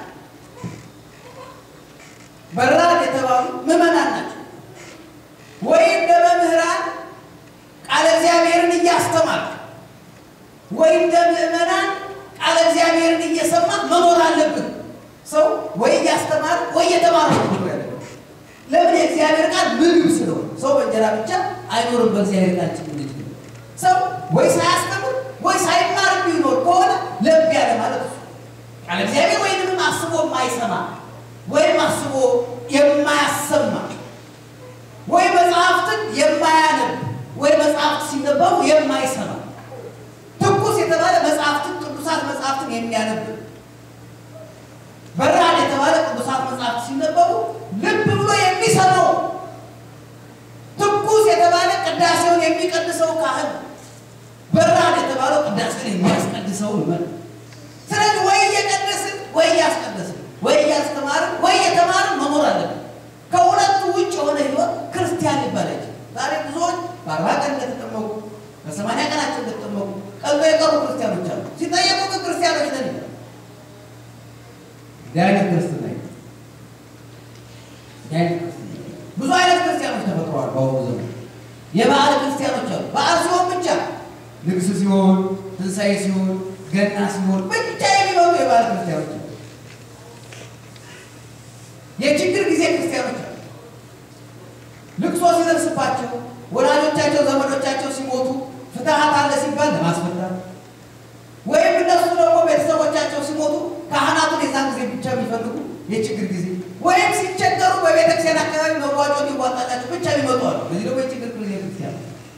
በራድ የተባሉ ምዕመናን ናቸው። ወይ እንደ መምህራን ቃለ እግዚአብሔርን እያስተማር ወይ እንደ ምዕመናን ቃለ እግዚአብሔርን እየሰማ መኖር አለብን። ሰው ወይ እያስተማር ወይ እየተማረ ነው ያለ። ለምን? የእግዚአብሔር ቃል ምግብ ስለሆነ ሰው በእንጀራ ብቻ አይኖርም። በእግዚአብሔር ቃል ጭምር ልጅ ሰው ወይ ሳያስተምር ወይ ሳይማር ቢኖር ከሆነ ለብ ያለ ማለት ነው። ቃለ እግዚአብሔር ወይንም አስቦ የማይሰማ ወይም አስቦ የማያሰማ ወይ መጽሐፍትን የማያነብ ወይ መጽሐፍት ሲነበቡ የማይሰማ ትኩስ የተባለ መጽሐፍትን ቅዱሳት መጽሐፍትን የሚያነብ በራድ የተባለ ቅዱሳት መጽሐፍት ሲነበቡ ልብ ብሎ የሚሰማው ትኩስ የተባለ ቅዳሴውን የሚቀድሰው ካህን በራድ የተባለው ቅዳሴውን የሚያስቀድሰው ይመር። ስለዚህ ወይ እየቀደስን ወይ እያስቀደስን ወይ እያስተማርን ወይ እየተማርን መኖር አለብን። ከሁለቱ ውጭ የሆነ ህይወት ክርስቲያን ይባላል። ዛሬ ብዙዎች በአርባ ቀን እንደተጠመቁ በሰማንያ ቀናቸው እንደተጠመቁ ቀልጦ የቀሩ ክርስቲያኖች አሉ። ሲጠየቁ ግን ክርስቲያኖች ነን ይላል። እንዲህ አይነት ክርስትና ብዙ አይነት ክርስቲያኖች ተፈጥረዋል። በአሁኑ ዘመን የበዓል ክርስቲያኖች አሉ። በዓል ሲሆን ብቻ ንግስ ሲሆን፣ ትንሣኤ ሲሆን፣ ገና ሲሆን ብቻ የሚኖሩ የበዓል ክርስቲያኖች አሉ። የችግር ጊዜ ክርስቲያኖች አሉ። ልቅሶ ሲደርስባቸው ወላጆቻቸው፣ ዘመዶቻቸው ሲሞቱ ፍትሐት አለ ሲባል ለማስፈታት ወይም እነሱ ደግሞ ቤተሰቦቻቸው ሲሞቱ ካህናቱን የዛን ጊዜ ብቻ የሚፈልጉ የችግር ጊዜ ወይም ሲቸገሩ በቤተክርስቲያን አካባቢ መዋጮ እንዲዋጣላቸው ብቻ የሚመጡ አሉ። እነዚህ ደግሞ የችግር ጊዜ ክርስቲያን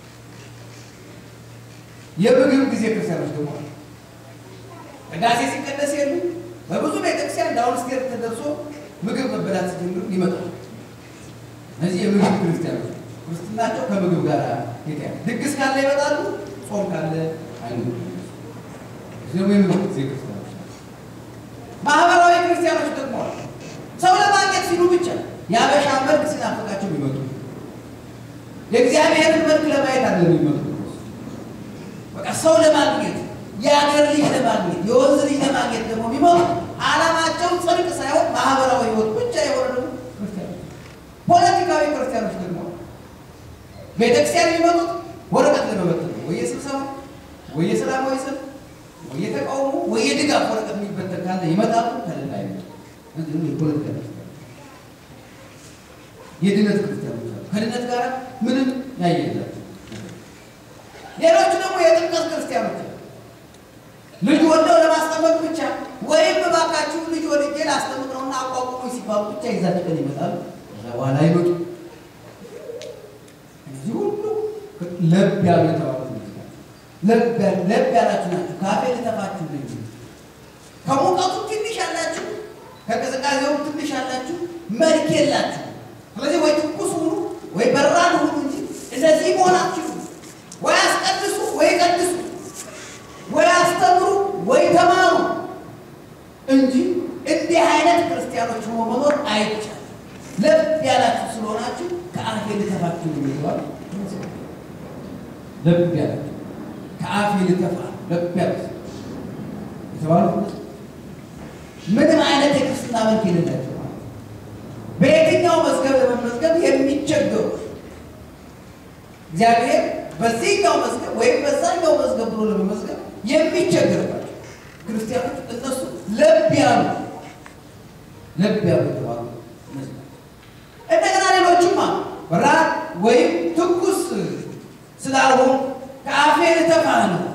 የምግብ ጊዜ ክርስቲያኖች ደግሞ አሉ። ቅዳሴ ሲቀደስ የሉ በብዙ ቤተክርስቲያን ዳውን ስቴር ተደርሶ ምግብ መበላት ሲጀምሩ ይመጣሉ። እነዚህ የምግብ ክርስቲያኖች ክርስትናቸው ከምግብ ጋር የተያዘ ድግስ ካለ ይመጣሉ፣ ጾም ካለ አይኖሩም። ደግሞ የምግብ ጊዜ ክርስቲያኖች ማህበራዊ ክርስቲያኖች ደግሞ አሉ። ሰው ለማግኘት ሲሉ ብቻ የአበሻ መልክ ሲናፍቃቸው የሚመጡ የእግዚአብሔርን መልክ ለማየት አለ የሚመጡ በቃ ሰው ለማግኘት የአገር ልጅ ለማግኘት የወንዝ ልጅ ለማግኘት ደግሞ የሚመጡ ዓላማቸው ጽድቅ ሳይሆን ማህበራዊ ህይወት ብቻ የሆነ ደግሞ ክርስቲያኖች ፖለቲካዊ ክርስቲያኖች ደግሞ ቤተክርስቲያን የሚመጡት ወረቀት ለመበተን ነው። ወይ የስብሰባ ወይ የሰላማዊ ሰልፍ ወይ የተቃውሞ ወይ የድጋፍ ወረቀት የሚበተን ካለ ይመጣሉ፣ ከሌላ አይመጡ። የፖለቲካ የድነት ክርስቲያኖች አሉ። ከድነት ጋር ምንም ያየላቸው። ሌሎቹ ደግሞ የጥምቀት ክርስቲያኖች አሉ። ልጅ ወልደው ለማስጠመቅ ብቻ ወይም እባካችሁ ልጅ ወልጄ ላስጠምቅ ነውና አቋቁሞ ሲባሉ ብቻ ይዛችሁ ቀን ይመጣሉ። ከዛ በኋላ አይመጡ። እዚህ ሁሉ ለብ ያሉ የተባሉት ለብ ያላችሁ ናችሁ። ካፌ ልተፋችሁ ልጅ ከሙቀቱ ትንሽ ያላችሁ፣ ከቅዝቃዜውም ትንሽ ያላችሁ መልክ የላችሁ። ስለዚህ ወይ ትኩስ ሁኑ ወይ በራድ ሁኑ እንጂ እነዚህ መሆናችሁ ወይ አስቀድሱ ወይ ቀድሱ ወይ አስተምሩ ወይ ተማሩ እንጂ እንዲህ አይነት ክርስቲያኖች ሆኖ መኖር አይቻልም። ለብ ያላችሁ ስለሆናችሁ ከአፌ ልተፋችሁ የሚባል ለብ ያላችሁ ከአፌ ልተፋ ለብ ያላችሁ የተባሉ ምንም አይነት የክርስትና መልክ የሌላቸው በየትኛው መዝገብ ለመመዝገብ የሚቸገሩ እግዚአብሔር በዚህኛው መዝገብ ወይም በዛኛው መዝገብ ብሎ ለመመዝገብ የሚቸገርባቸው ክርስቲያኖች እነሱ ለብ ያሉ ለብ ያሉ የተባሉ እንደገና ሌሎችማ በራድ ወይም ትኩስ ስላልሆኑ ከአፌ ልተፋህ ነው።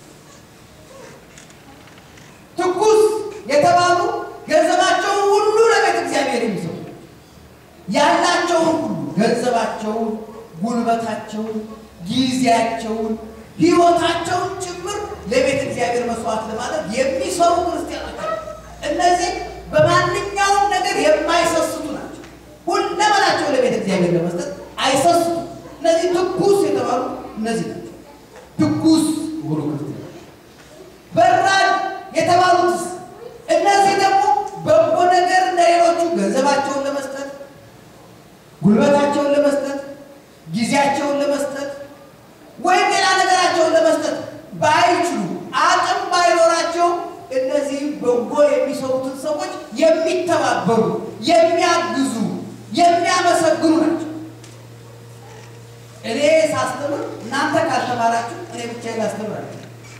ትኩስ የተባሉ ገንዘባቸውን ሁሉ ለቤተ እግዚአብሔር የሚሰጡ ያላቸውን ሁሉ ገንዘባቸውን፣ ጉልበታቸውን፣ ጊዜያቸውን፣ ሕይወታቸውን ጭምር ለቤተ እግዚአብሔር መስዋዕት ለማድረግ የሚሰሩ ክርስቲያኖች አሉ። እነዚህ በማንኛውም ነገር የማይሰስቱ ናቸው። ሁለመናቸው ለቤተ እግዚአብሔር ለመስጠት አይሰስቱም። እነዚህ ትኩስ የተባሉ እነዚህ ናቸው። ትኩስ ሆኖ ክርስቲያን በራድ የተባሉትስ እነዚህ ደግሞ በጎ ነገር እንደሌሎቹ ገንዘባቸውን ለመስጠት ጉልበታቸውን ለመስጠት ጊዜያቸውን ለመስጠት ወይም ሌላ ነገራቸውን ለመስጠት ባይችሉ አቅም ባይኖራቸው እነዚህ በጎ የሚተባበሩ የሚያግዙ የሚያመሰግኑ ናቸው። እኔ ሳስተምር እናንተ ካልተማራችሁ እኔ ብቻዬን ላስተምራችሁ።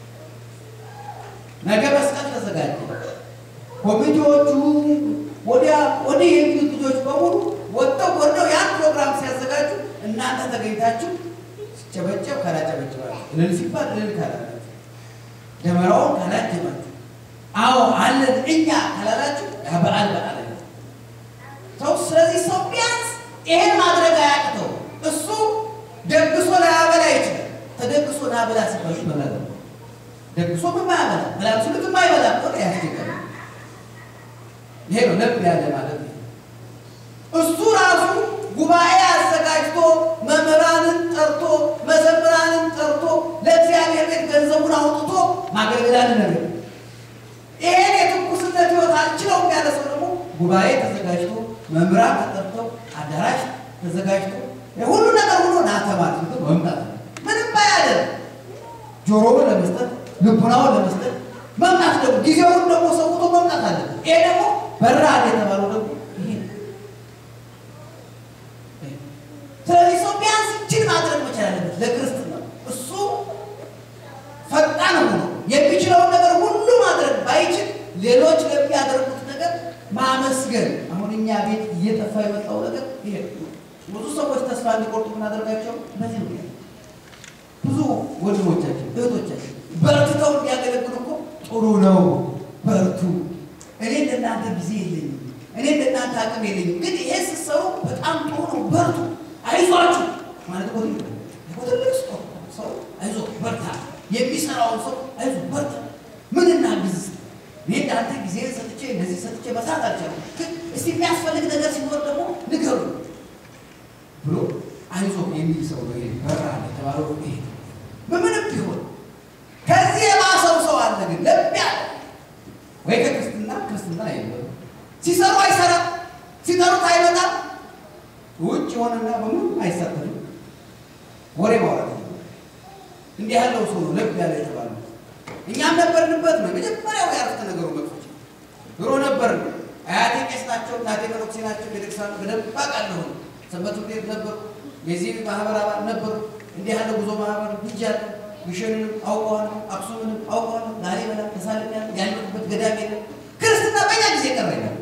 ነገ መስቀል ተዘጋጀ። ኮሚቴዎቹ ወዲያ ወዲህ የሚሉት ልጆች በሙሉ ወጥተው ወርደው ያን ፕሮግራም ሲያዘጋጁ እናንተ ተገኝታችሁ ሲጨበጨብ ካላጨበጨባችሁ፣ እልል ሲባል እልል ካላላችሁ፣ ደመራውን ካላጀባችሁ፣ አዎ አለን እኛ ካላላችሁ ያ በዓል በዓል አይደለም። ሰው ስለዚህ ሰው ቢያንስ ይሄን ማድረግ አያቅተው። እሱ ደግሶ ላያበላ ይችላል። ተደግሶ ላበላ ሲባሉ በላለ ደግሶ የማያበላ ብላችሁት የማይበላ ሆነ ያስቸገረ ይሄ ነው ለብ ያለ ማለት ነው። እሱ ራሱ ጉባኤ አዘጋጅቶ መምህራንን ጠርቶ መዘምራንን ጠርቶ ለእግዚአብሔር ቤት ገንዘቡን አውጥቶ ማገልገላን ነገር ይሄን የትኩስነት ህይወት አልችለውም ያለ ሰው ደግሞ ጉባኤ ተዘጋጅቶ መምህራን ተጠርተው አዳራሽ ተዘጋጅቶ ሁሉ ነገር ሁሉ ናተማት መምጣት ምንም ባያደርግ ጆሮውን ለመስጠት ልቡናውን ለመስጠት መምጣት ደግሞ ጊዜውን ደግሞ ሰውቶ መምጣት አለ። ይሄ ደግሞ በራድ የተባለው ደግሞ ይሄ ነው። ስለዚህ ሰው ቢያንስ ይችን ማድረግ መቻል አለበት ለክርስትና። እሱ ፈጣን ሆኖ የሚችለውን ነገር ሁሉ ማድረግ ባይችል ሌሎች ለሚያደርጉት ነገር ማመስገን። አሁን እኛ ቤት እየጠፋ የመጣው ነገር ይሄ ነው። ብዙ ሰዎች ተስፋ እንዲቆርጡ የምናደርጋቸው በዚህ ምክንያት ብዙ ወንድሞቻችን እህቶቻችን በርትተው እንዲያገለግሉ እኮ ጥሩ ነው፣ በርቱ። እኔ እንደናንተ ጊዜ የለኝም፣ እኔ እንደናንተ አቅም የለኝም፣ ግን ይሄ ስትሰሩ በጣም ጥሩ ነው፣ በርቱ፣ አይዟችሁ ማለት እኮ ትልቅ ሰው አይዞ በርታ፣ የሚሰራውን ሰው አይዞ በርታ፣ ምን እናግዝ እኔ እንዳንተ ጊዜ ሰጥቼ እንደዚህ ሰጥቼ መስራት አልቻልኩም፣ ግን እስቲ የሚያስፈልግ ነገር ሲኖር ደግሞ ንገሩ ብሎ አይዞ የሚል ሰው ነው። ይሄ በራ የተባለው ይሄ በምንም ቢሆን ከዚህ የባሰው ሰው አለ። ግን ለብ ያለ ወይ ከክርስትና ክርስትና አይበሉ ሲሰሩ አይሰራም፣ ሲጠሩት አይመጣም፣ ውጭ የሆነና በምንም አይሳተፍም። ወሬ ማውራት እንዲህ ያለው ሰው ነው ለብ ያለ የተባለው። እኛም ነበርንበት ነው የመጀመሪያው ያረፍተ ነገሩ መጥፎች ድሮ ነበር። አያቴ ቄስ ናቸው፣ እናቴ መነኩሴ ናቸው። ቤተክርስቲያን በደንብ አውቃለሁ። ሰንበት ቤት ነበሩ፣ የዚህ ማህበር አባል ነበሩ። እንዲህ ያለ ጉዞ ማህበር ብያለሁ። ግሸንንም አውቀዋለሁ፣ አክሱምንም አውቀዋለሁ፣ ላሊበላ ተሳልሜያለሁ። ያለሁበት ገዳም የለም። ክርስትና በኛ ጊዜ ቀረ ይላል።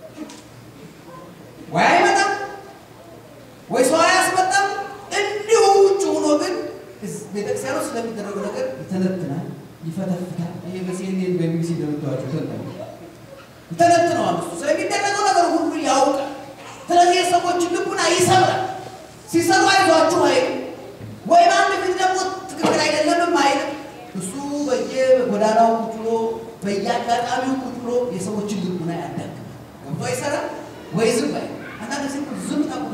ወይ አይመጣም ወይ ሰው አያስመጣም። እንዲሁ ውጭ ሆኖ ግን ቤተክርስቲያኑ ስለሚደረገው ነገር ይተነትናል፣ ይፈተፍታል። ይሄ በሲኤንኤን በቢቢሲ እንደምታዋቸው ተንታኝ ይተነትነዋል። እሱ ስለሚደረገው ነገር ሁሉ ያውቃል። ስለዚህ የሰዎችን ልቡና ይሰብራል። ሲሰሩ አይዟችሁ አይልም፣ ወይም አንድ ፊት ደግሞ ትክክል አይደለምም አይልም። እሱ በየጎዳናው ቁጭ ብሎ በየአጋጣሚው ቁጭ ብሎ የሰዎችን ልቡና ያዳግማል። ገብቶ አይሰራም ወይ ዝም ባይ አንዳንድ ጊዜ ዝም ታቁት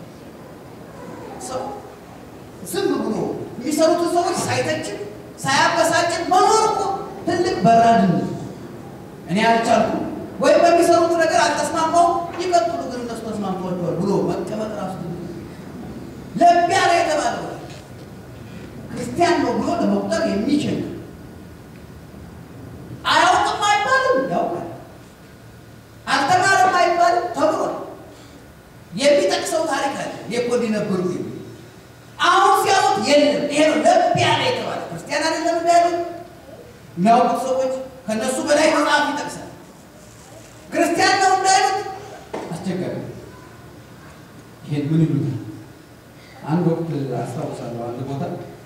ሰው ዝም ብሎ የሚሰሩትን ሰዎች ሳይተችን ሳያበሳጭን መኖር እኮ ትልቅ በራድነት እኔ አልቻልኩም ወይም በሚሰሩት ነገር አልተስማማው ይቀጥሉ ግን እነሱ ተስማምቷቸዋል ብሎ መቀመጥ ራሱ ለብ ያለ የተባለው ክርስቲያን ነው ብሎ ለመቁጠር የሚችል አያውቅም አይባልም፣ ያውቃል። አልተማረም አይባልም፣ ተምሯል። የሚጠቅሰው ታሪክ አለ። እኔ እኮ እንዲህ ነበሩ የሚል አሁን ሲያዩት የለም። ይሄ ነው ለብ ያለ የተባለ ክርስቲያን አይደለም እንዳያሉት የሚያውቁት ሰዎች ከእነሱ በላይ መጽሐፍ ይጠቅሳል። ክርስቲያን ነው እንዳይሉት አስቸጋሪ። ይሄን ምን ይሉታል? አንድ ወቅት አስታውሳለሁ፣ አንድ ቦታ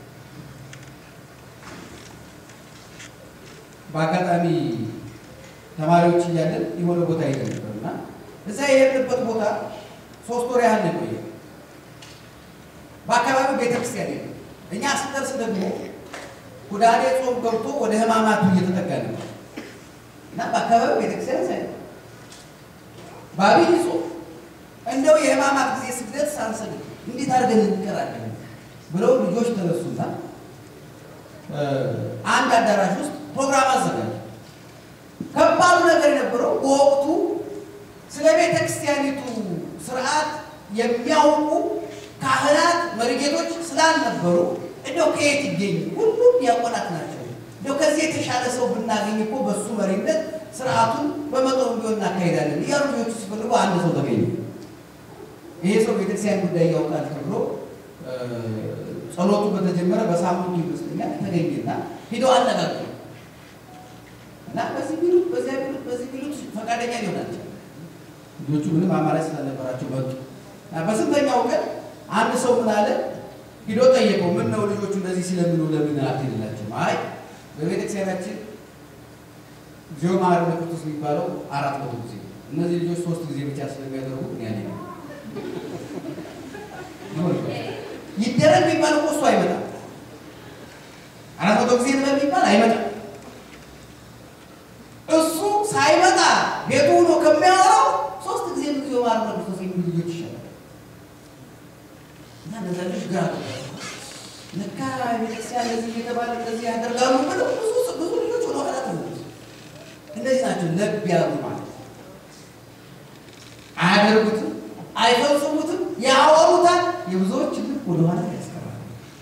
በአጋጣሚ ተማሪዎች እያለን የሆነ ቦታ ሄደን ነበር እና እዛ የሄድንበት ቦታ ሶስት ወር ያህል ነው የቆየው። በአካባቢው ቤተክርስቲያን የለም። እኛ ስንደርስ ደግሞ ሁዳዴ ጾም ገብቶ ወደ ሕማማቱ እየተጠጋ ነበር እና በአካባቢው ቤተክርስቲያን ሳይ በአብይ ጾም እንደው የሕማማት ጊዜ ስግደት ሳንሰግድ እንዴት አድርገን እንቀራለን ብለው ልጆች ተነሱና አንድ አዳራሽ ውስጥ ፕሮግራም አዘጋጁ። ከባዱ ነገር የነበረው በወቅቱ ስለ ቤተ ክርስቲያኒቱ ስርዓት የሚያውቁ ካህናት መሪጌቶች ስላልነበሩ እንደው ከየት ይገኝ? ሁሉም ዲያቆናት ናቸው። እንደው ከዚህ የተሻለ ሰው ብናገኝ እኮ በሱ መሪነት ስርዓቱን በመጠኑ ቢሆን እናካሄዳለን እያሉ ልጆቹ ሲፈልጉ አንድ ሰው ተገኘ። ይሄ ሰው ቤተክርስቲያን ጉዳይ ያውቃል ተብሎ ጸሎቱ በተጀመረ በሳምንቱ ይመስለኛል ተገኘና ሂደው አነጋገሩ እና በዚህ ቢሉት በዚያ ቢሉት በዚህ ቢሉት ፈቃደኛ ሊሆናል ልጆቹ ምንም አማራጭ ስላልነበራቸው መጡ እና በስንተኛው ቀን አንድ ሰው ምን አለ ሂዶ ጠየቀው። ምን ነው ልጆቹ እንደዚህ ስለምኑ ለምን አትሄድላቸውም? አይ በቤተክርስቲያናችን ጊዜው ማር ቅዱስ የሚባለው አራት መቶ ጊዜ እነዚህ ልጆች ሶስት ጊዜ ብቻ ስለሚያደርጉ ያኔ ነው ይደረግ የሚባል እኮ እሱ አይመጣም። አራት መቶ ጊዜ ነው የሚባል አይመጣም። እሱ ሳይመጣ ቤቱ ሆኖ ከሚያወራው ሶስት ጊዜ ጊዜ ማር ቅዱስ የሚሉ ልጆች ይሻላል። እና እነዛ ልጆች ግራ ለካ ቤተክርስቲያን እንደዚህ እየተባለ እንደዚህ ያደርጋሉ ብለው ብዙ ብዙ ልጆች ወደ ኋላ ተመለሱ። እነዚህ ናቸው ለብ ያሉ ማለት አያደርጉትም፣ አይፈጽሙትም፣ ያወሩታል። የብዙዎች ልብ ወደኋላ ያስቀራል።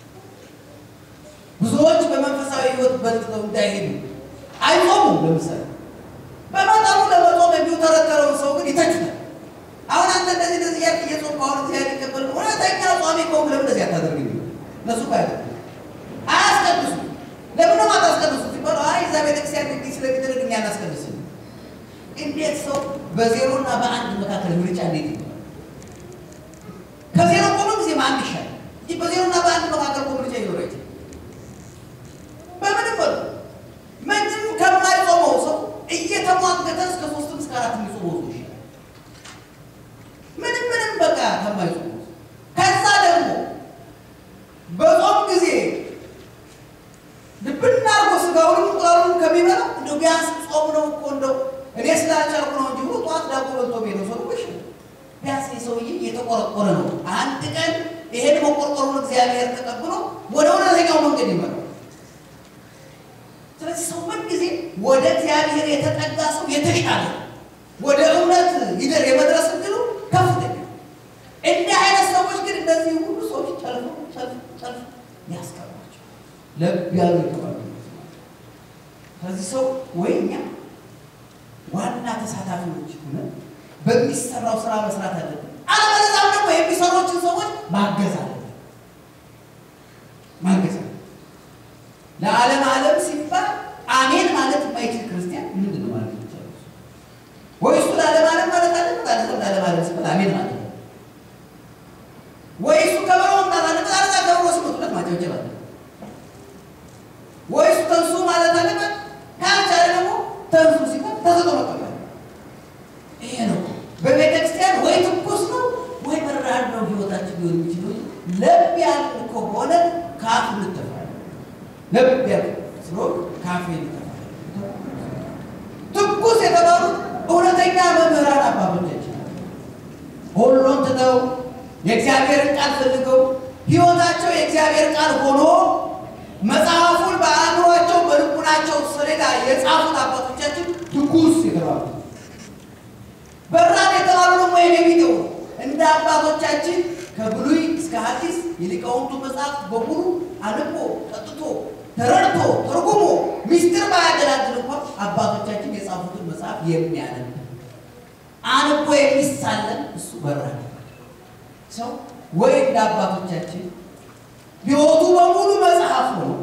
ብዙዎች በመንፈሳዊ ሕይወት በልጥተው እንዳይሄዱ አይጾሙም። ለምሳሌ በመጠኑ ለመጾም የሚውተረተረውን ሰው ግን ይተቹታል። አሁን አንተ እንደዚህ እንደዚህ ያልክ እየጾም አሁን እዚህ ያል ይቀበል እውነተኛ ጿሚ ከሆንክ ለምን እንደዚህ አታደርግ? እነሱ እኮ አያደርጉ አያስቀድሱ። ለምን ነው አታስቀድሱ ሲባሉ አይ እዛ ቤተክርስቲያን እንዲህ ስለሚደረግ እኛ አናስቀድስም። እንዴት ሰው በዜሮ እና በአንድ መካከል ምርጫ እንዴት ይባላል? ከዜሮ ቆሎ ጊዜ አንድ ይሻል እንጂ በዜሮ እና በአንድ መካከል እኮ ምርጫ ይኖር አይችልም። በምንም በሉ ምንም ከማይጾመው ሰው እየተሟገተ እስከ ሶስትም እስከ አራት የሚጾመው ሰው ይሻላል። ምንም ምንም በቃ ከማይጾመው ሰው ከዛ ደግሞ በጾም ጊዜ ልብና አርጎ ስጋውንም እንቁላሉንም ከሚበላ እንደው ቢያንስ ጾም ነው እኮ እንደው እኔ ስላልቻልኩ ነው እንጂ ብሎ ጠዋት ዳቦ በልቶ ቤተው ሰው ይሽ ቢያንስ የሰውዬ እየተቆረቆረ ነው። አንድ ቀን ይሄን መቆርቆሩን እግዚአብሔር ተቀብሎ ወደ እውነተኛው መንገድ ይመራል። ስለዚህ ሰው ምን ጊዜ ወደ እግዚአብሔር የተጠጋ ሰው የተሻለ ወደ እውነት ይደር የመድረስ እድሉ ከፍተኛ። እንዲህ አይነት ሰዎች ግን እነዚህ ሁሉ ሰዎች ጨልፎ ጨልፎ ጨልፎ ያስቀሯቸው ለብ ያሉ የተባሉ ስለዚህ ሰው ወይ እኛ ዋና ተሳታፊዎች ሆነን በሚሰራው ስራ መስራት አለብን። አለበለዚያም ደግሞ የሚሰሩትን ሰዎች ማገዝ አለብን። ማገዝ አለብን። ለዓለም ዓለም ሲባል አሜን ማለት የማይችል ክርስቲያን ምንድን ነው ማለት ይቻላል? ወይ እሱ ለዓለም ዓለም ማለት አለበት፣ አለዚያም ለዓለም ዓለም ሲባል አሜን ማለት ነው። ወይ እሱ ከበሮ መምታት አለበት፣ አለዚያ ከበሮ ሲመቱለት ማጨብጨብ አለበት። ወይ እሱ ተንሱ ማለት አለበት፣ ካልቻለ ደግሞ ተንሱ ሲባል ተሰጦ መቀበል ይሄ ነው። በቤተ ክርስቲያን ወይ ትኩስ ነው ወይ በራድ ነው ህይወታችን ሊሆን የሚችለው። ለብ ያለ ከሆነ ካፍ እንተፋለን። ለብ ያለ ስለሆነ ካፍ እንተፋለን። ትኩስ የተባሉት እውነተኛ መምህራን አባቶቻችን ሁሉን ትተው የእግዚአብሔርን ቃል ፈልገው ህይወታቸው የእግዚአብሔር ቃል ሆኖ መጽሐፉን በአእምሯቸው በልቡናቸው ሰሌዳ የጻፉት አባቶቻችን ትኩስ የተባሉት በራን የተባሉ ደግሞ የነቢጤው እንደ አባቶቻችን ከብሉይ እስከ ሐዲስ የሊቃውንቱ መጽሐፍት በሙሉ አንቦ ጠጥቶ ተረድቶ ተርጉሞ ሚስጥር ባያገላግል እንኳን አባቶቻችን የጻፉትን መጽሐፍ የሚያነብ አንቦ የሚሳለን እሱ በራን ሰው ወይ እንደ አባቶቻችን ህይወቱ በሙሉ መጽሐፍ ነው።